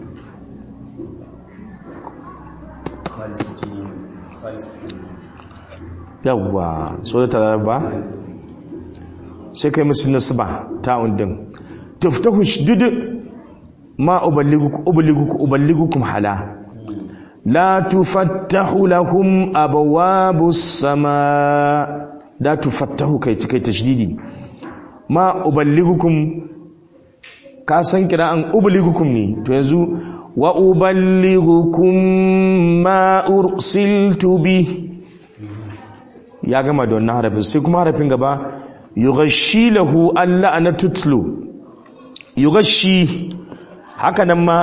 yawwa so da taraba sai kai musu nasiba ta undin tuftahu shdud ma uballighukum uballighukum uballighukum hala la tufattahu lahum abwabus samaa la tufattahu kai kai tashdidi ma uballigukum ka san kira'an uballigukum ne to yanzu wa uballigukum ma ursiltu bi ya gama da wannan harafin sai kuma harafin gaba yughashi lahu alla ana tutlu yughashi haka nan ma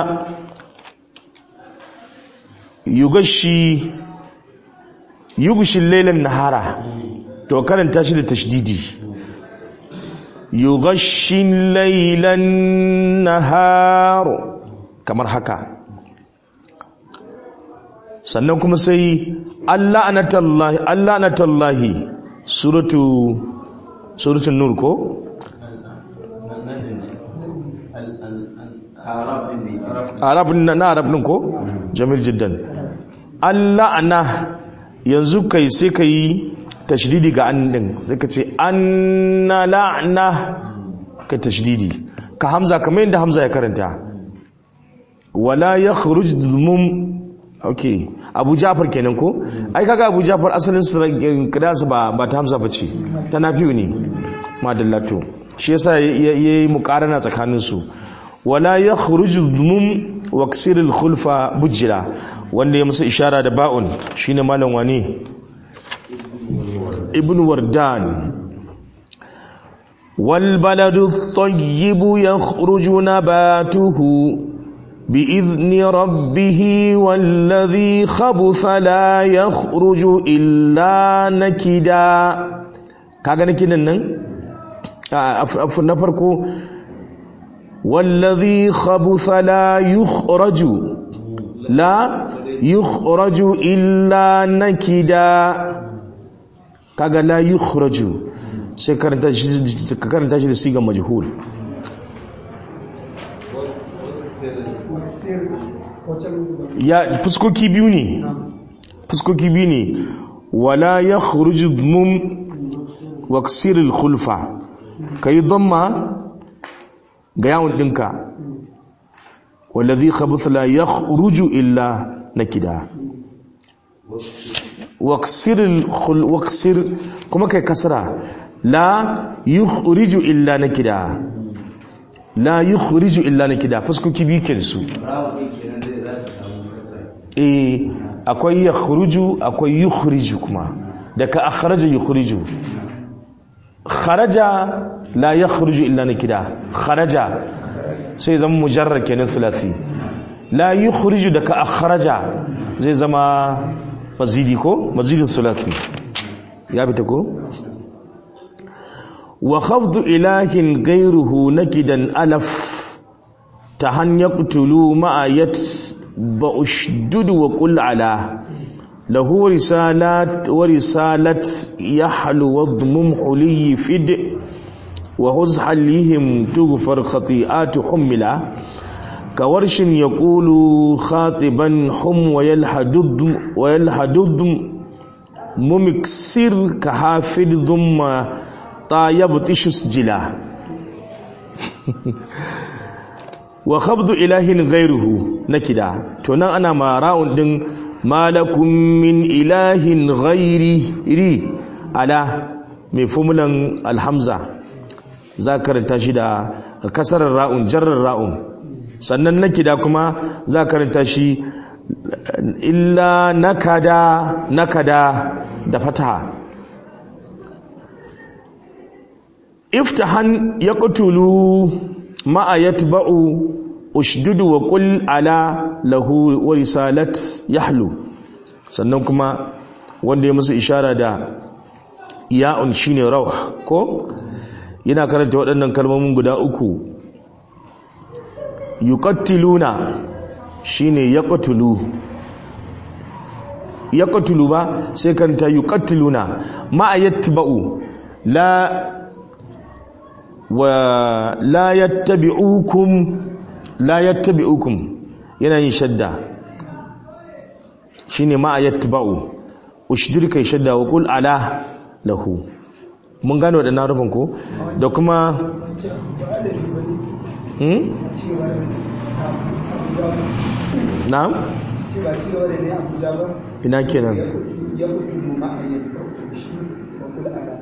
yughashi yughshi laylan nahara to karanta shi da tashdidi yughashshi laylan nahar kamar haka sannan kuma sai Allah anatallahi Allah anatallahi suratu suratul nur ko arab na na arab din ko jamil jiddan Allah ana yanzu kai sai kai tashdidi ga an din sai ka ce anna la'na ka tashdidi ka hamza kamar yadda hamza ya karanta wala yakhruj mum okay abu jafar kenan ko ai kaga abu jafar asalin kidansa ba ba ta hamza bace ta nafiu ne madallato shi yasa yayi muqarana tsakanin su wala yakhruj mum waksir al khulfa bujira wanda ya musu ishara da ba'un shine malam wani ibn wardan wal baladu at-tayyib yakhruju nabatuhu بإذن ربه والذي خبث لا يخرج إلا نكدا kaga nakidan nan afu na farko wallazi khabutha la yukhraju la yukhraju illa nakida kaga la yukhraju sai karanta shi karanta shi da sigan majhul ya fuskoki biyu ne fuskoki biyu ne wala ya khuruju mum waksiril khulfa kai dhamma ga yawon dinka wallazi khabutha la yakhruju illa nakida waksiril khul waksir kuma kai kasra la yukhriju illa nakida la yukhriju illa nakida fuskoki biyu ke su eh akwai yakhruju akwai yukhriju kuma daga akhraja yukhriju kharaja la yakhruju illa nakida kharaja sai zama mujarrad kenan thulathi la yukhriju daga akhraja zai zama mazidi ko mazidin thulathi ya bita ko wa khafdu ilahin ghayruhu nakidan alaf tahan yaqtulu ma'a yat بأشدد وقل على له رسالات ورسالة يحلو وضمم حلي فد وهز حليهم تغفر خطيئات حملا كورش يقول خاطبا حم ويلحدد ويلحدد ممكسر كحافظ ضم طايب تشس جلا wa khabdu ilahin ghairuhu nakida to nan ana ma ra'un din malakum min ilahin ghairi ri ala mai fumulan alhamza za karanta shi da kasarar ra'un jarrar ra'un sannan nakida kuma za karanta shi illa nakada nakada da fataha iftahan yaqtulu ma'a yatba'u ushdudu wa qul ala lahu wa risalat yahlu sannan kuma wanda ya musu ishara da ya'un shine rauh ko yana karanta waɗannan kalmomin guda uku yuqattiluna shine yaqtulu yaqtulu ba sai karanta yuqattiluna ma'a yatba'u la wa la yattabi'ukum la yattabi'ukum yana yin shadda shine ma yattba'u ushdur kai shadda wa qul ala lahu mun gano da narufin ko da kuma hmm na'am ina kenan ya kutu ma'ayyar shi wa kula ala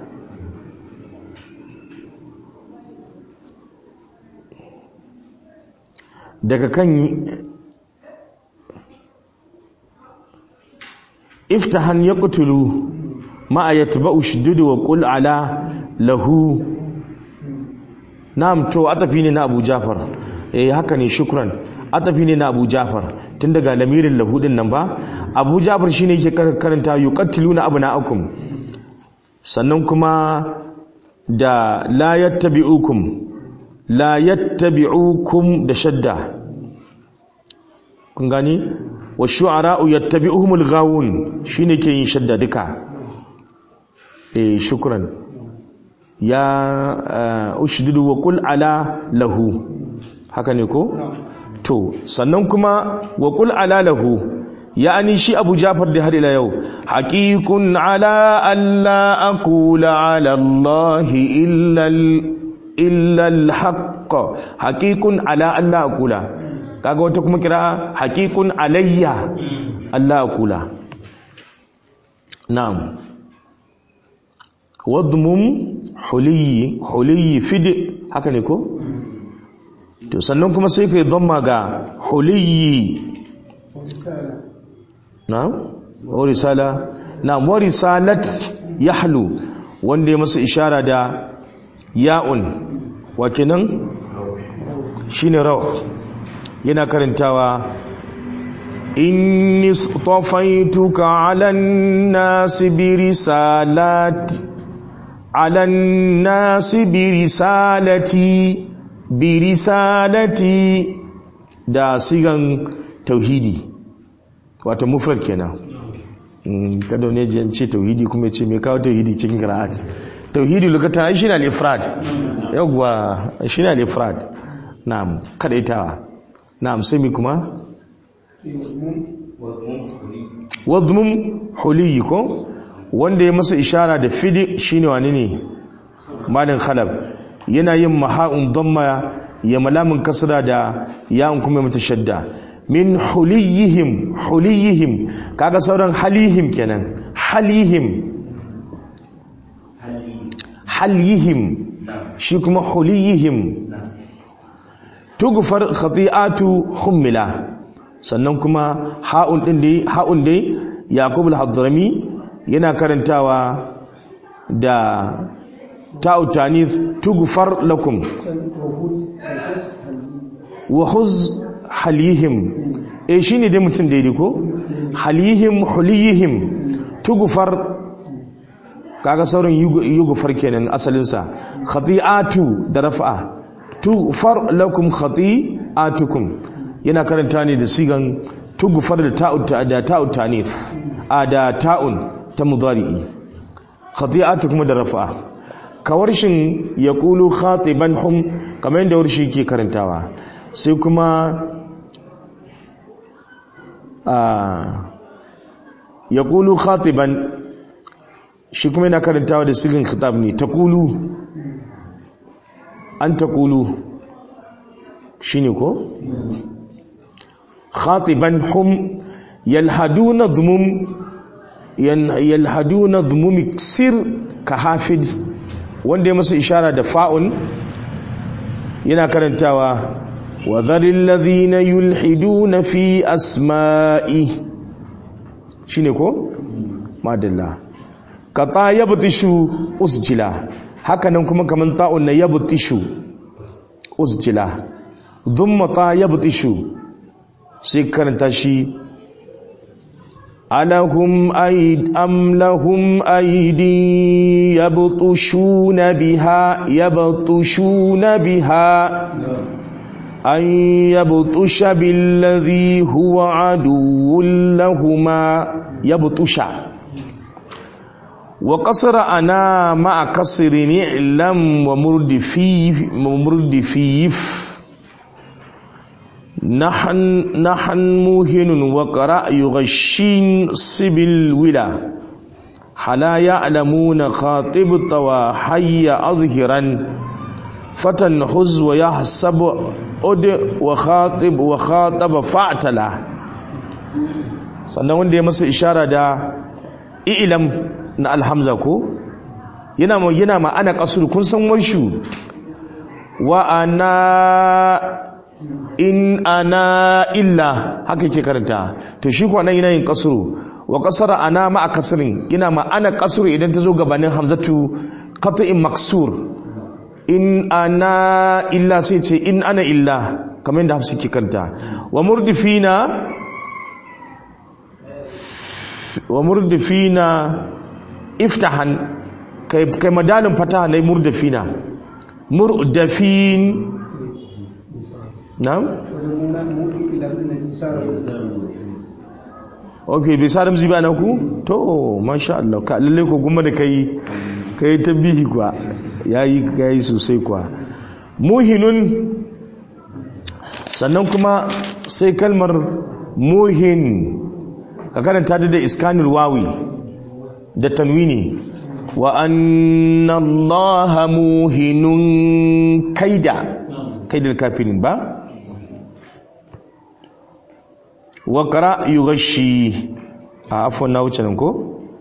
daga kan iftahan ya kutulu ma'a ya tuba ushidudu wa ƙul ala lahu na'am to atafi ne na abu jafar eh haka ne shukran atafi ne na abu jafar tun daga lamirin lahu din nan ba abu jafar shine yake karanta yuqattiluna abna'akum sannan kuma da la yattabi'ukum la yattabi'ukum da shadda kun gani wa shu'ara'u yattabi'uhumul ghawun shine ke yin shadda duka eh shukran ya uh, ushdidu wa qul ala lahu haka ne ko to sannan kuma wa qul ala lahu ya'ani shi Abu Jafar da har ila yau haqiqun ala alla aqula ala Allah illa illa al-haqq haqiqun ala alla aqula kaga wata kuma kira haqiqun alayya alla aqula na'am wadmum huliyi huliyi fidi haka ne ko to sannan kuma sai kai dhamma ga huliyi na'am wa risala na'am wa risalat yahlu wanda ya masa ishara da ya'un wa kenan shine raw yana karantawa inni istafaituka 'ala an-nasi bi risalati على الناس برسالتي برسالتي da sigan tauhidi wato mufrad kenan kada ne ji ce tauhidi kuma ce me kawo tauhidi cikin qira'at tauhidi lokata ai shine al-ifrad yawwa shine al-ifrad na'am kadaitawa na'am sai mi kuma wadmum huliyi ko wanda ya masa ishara da fidi shine wani ne malin khalab yana yin maha'un damma ya malamin kasra da ya'un kuma mata shadda min huliyihim huliyihim kaga sauran halihim kenan halihim halihim shi kuma huliyihim tugfar khati'atu hummila sannan kuma ha'un din dai ha'un dai yaqub al-hadrami yana karantawa da ta'utanith tugfar lakum wa huz halihim eh shine dai mutum daidai ko halihim hulihim tugfar kaga sauran yugfar kenan asalin sa khati'atu da raf'a tugfar lakum khati'atukum yana karanta ne da sigan tugfar da ta'ut da ta'utanith a da ta'un ta mudari'i khati'atu kuma da rafa kawarshin yaqulu khatiban hum kamar yadda warshi ke karantawa sai kuma a yaqulu khatiban shi kuma yana karantawa da sigin khitab ne taqulu an taqulu shine ko khatiban hum yalhaduna dhumum yalhaduna dhumumi sir ka hafid wanda ya masa ishara da fa'un yana karantawa wa dharil ladhina yulhiduna fi asma'i shine ko madalla ka ta yabtishu usjila hakanan kuma kaman ta'un na yabtishu usjila dhumma ta yabtishu sai karanta shi ألهم أيد أم لهم أيدي يبطشون بها يبطشون بها أن يبطش بالذي هو عدو لهما يبطش وقصر أنا مع قصر نعلم ومرد فيف ومرد فيف نحن نحن موهن وقرأ يغشين سبل ولا حلا يعلمون خاطب طوى حي أظهرا فتنحز ويحسب أد وخاطب وخاطب فاعتلا sannan wanda ya masa ishara da ilam na alhamza ko yana ma yana ma ana kasur kun san warshu wa ana in ana illa haka yake karanta to shi kuwa nan yana yin kasuru wa kasara ana ma a kasirin yana ma ana kasuru idan ta zo gabanin hamzatu qat'in maksur in ana illa sai ce in ana illa kamar yadda hafsi ke karanta wa murdifina wa murdifina iftahan kai kai madalin fataha ne murdifina murdafin na'am ok bai sa ramzi ba na ku to masha Allah ka lalle ko kuma da kai kai tambihi kuwa yayi kai sosai kuwa muhinun sannan kuma sai kalmar muhin ka karanta da iskanul wawi da tanwini wa anna allaha muhinun kaida kaidal kafirin ba wa qara yughashi a afwan na wuce nan ko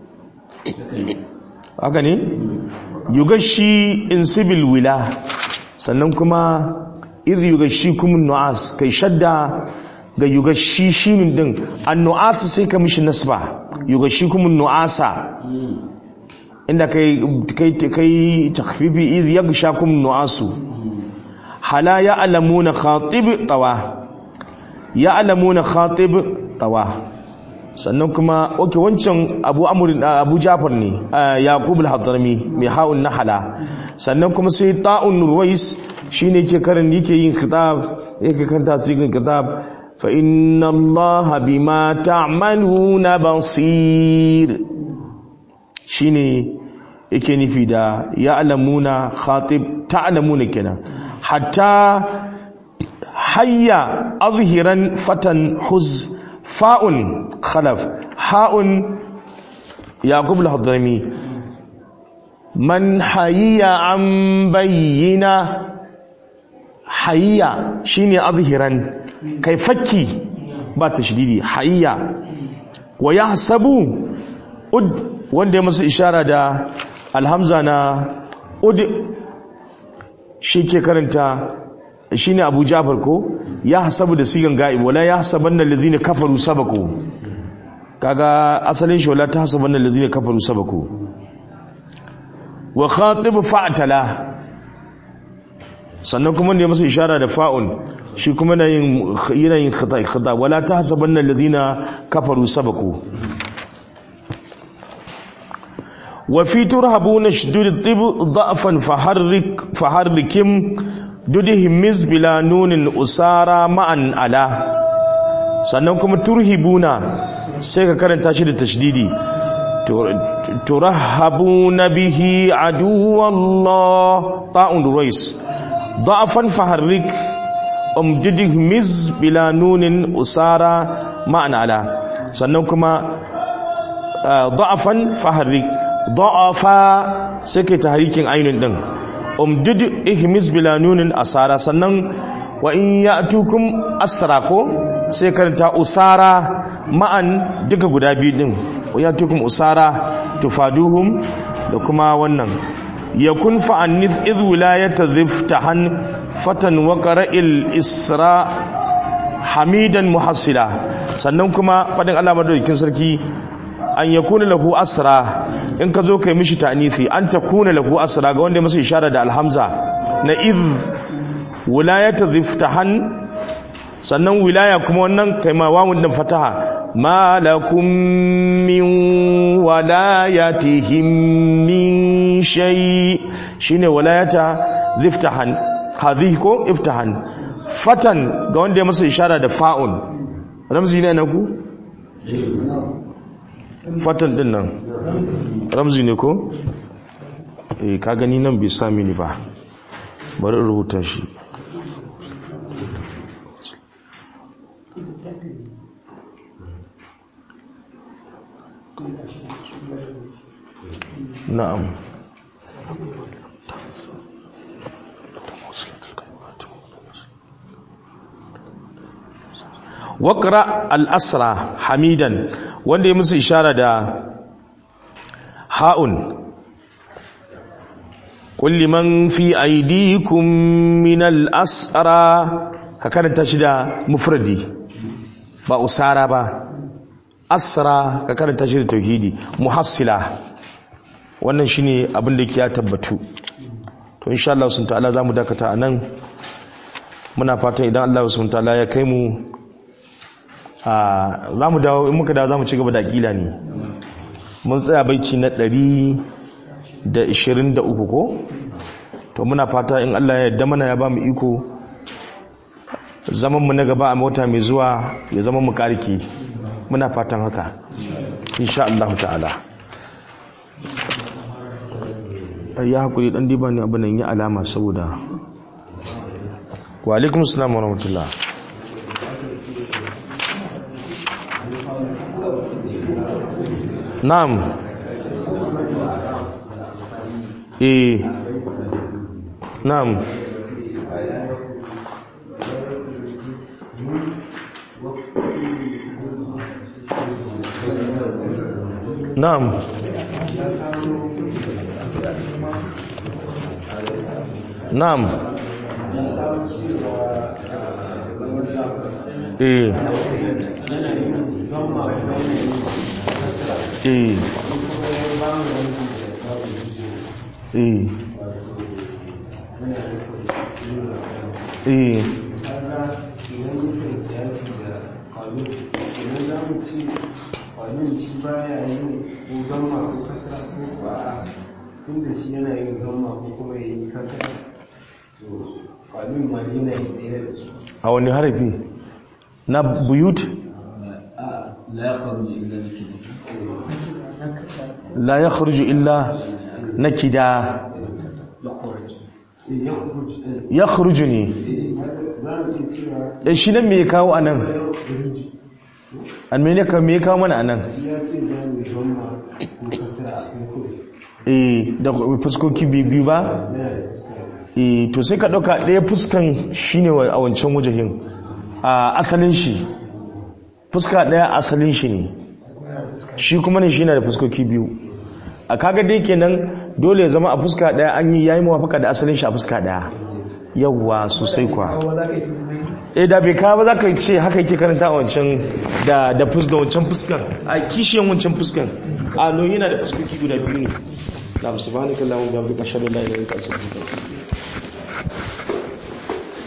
haka ne yughashi insibil wila sannan kuma idh yughashikum nu'as kai shadda ga yugashi shinun din annu'asa sai ka mishi nasba yugashikum nu'asa inda kai kai kai takhfifi idh yaghshakum nu'asu hala ya'lamuna khatib tawa ya'lamuna khatib tawa sannan kuma oke wancan abu amr abu jafar ne yaqub al-hadrami mai ha'un nahala sannan kuma sai ta'un ruwais shine yake karin yake yin kitab yake karanta cikin kitab فإن الله بما تعملون بصير شيني yake nufi da ya'lamuna khatib ta'lamuna kenan hatta hayya azhiran fatan huz fa'un khalaf ha'un yaqub al-hadrami man hayya an bayyina hayya shine azhiran kai fakki ba ta shididi hayya wa ya sabu ud wanda ya masa ishara da alhamza na ud shi ke karanta shi ne abu jafar ko ya hasabu da sigan ga'ib wala ya hasaban na lalzina kafaru sabaku kaga asalin shi wala ta hasaban na lalzina kafaru sabaku wa khatib fa'tala sannan kuma ne masa ishara da fa'un shi kuma na yin yanayin khata wala ta hasabanna alladhina kafaru sabaku wa fi turhabuna shudud tib da'fan faharrik faharrikim dudihim mis bila nunin usara ma'an ala sannan kuma turhibuna sai ka karanta shi da tashdidi turhabuna bihi aduwallah ta'un ruwais ضعفا فحرك امجده مز بلا نون أسارة معنى على sannan kuma da'afan faharrik da'afa sai kai tahrikin ainun din umdud ihmis bila nunin asara sannan wa in ya'tukum asra ko sai karanta usara ma'an duka guda biyu din wa ya'tukum usara tufaduhum da kuma wannan yakun fa'annith idh wilayata ziftahan fatan wa qara'il isra hamidan muhassila sannan kuma fadin Allah madaukakin sarki an yakuna lahu asra in ka zo kai mishi ta'nithi an takuna lahu asra ga wanda masa ishara da alhamza na idh wilayata ziftahan sannan wilaya kuma wannan kai ma wawun din fataha ma lakum min walayatihim min shay shine walayata ziftahan hadhihi ko iftahan fatan ga wanda ya masa ishara da fa'un ramzi ne na ku fatan din nan ramzi ne ko eh ka gani nan bai sami ni ba bari in rubuta shi na'am waƙra al'asra hamidan wanda ya musu ishara da ha'un kulli man fi aidikum min al'asra ka karanta shi da mufradi ba usara ba asra ka karanta shi da tauhidi muhassila wannan shine abin da ya tabbatu to insha Allah sun ta'ala zamu dakata anan muna fatan idan Allah sun ta'ala ya kai mu a zamu dawo in muka dawo zamu ci gaba da akila ne mun tsaya baici na 123 ko to muna fata in Allah ya yarda mana ya ba mu iko zaman mu na gaba a mota mai zuwa ya zama mu kariki muna fatan haka insha Allah ta'ala ya hakuri dan diba ne abin nan yi alama saboda wa alaikum assalam wa rahmatullah na'am eh na'am na'am na'am eh eh eh eh tunda shi yana yin gamma ko kuma ya yi kasa to kwamin ma yana yin ɗaya da su a wani harafi na buyut لا يخرج إلا بكذب la ya kharuju illa na kida ya kharuju ne za mu iya cewa Eh, shi nan me ya kawo a nan an mene ka me ya kawo mana a nan ya ce za mu yi gamma ko kasara a kan kudu eh da fuskoki biyu biyu ba yana da fuska eh to sai ka ɗauka ɗaya fuskan shine wa- a wancan wajahin a asalin shi fuska ɗaya asalin shi ne shi kuma ne shi na da fuskoki biyu a kaga dai kenan dole ya zama a fuska ɗaya an yi yayi mawafaka da asalin shi a fuska ɗaya yawwa sosai kwa kawo za ka yi tunani eh da bai kawo ba za ka ce haka yake karanta a wancan da da fus da wancan fuskan a kishiyan wancan fuskan a no yana da fuskoki guda biyu ne na subhanakallahumma wa bihamdika ashhadu an la ilaha illa anta astaghfiruka wa atubu ilaik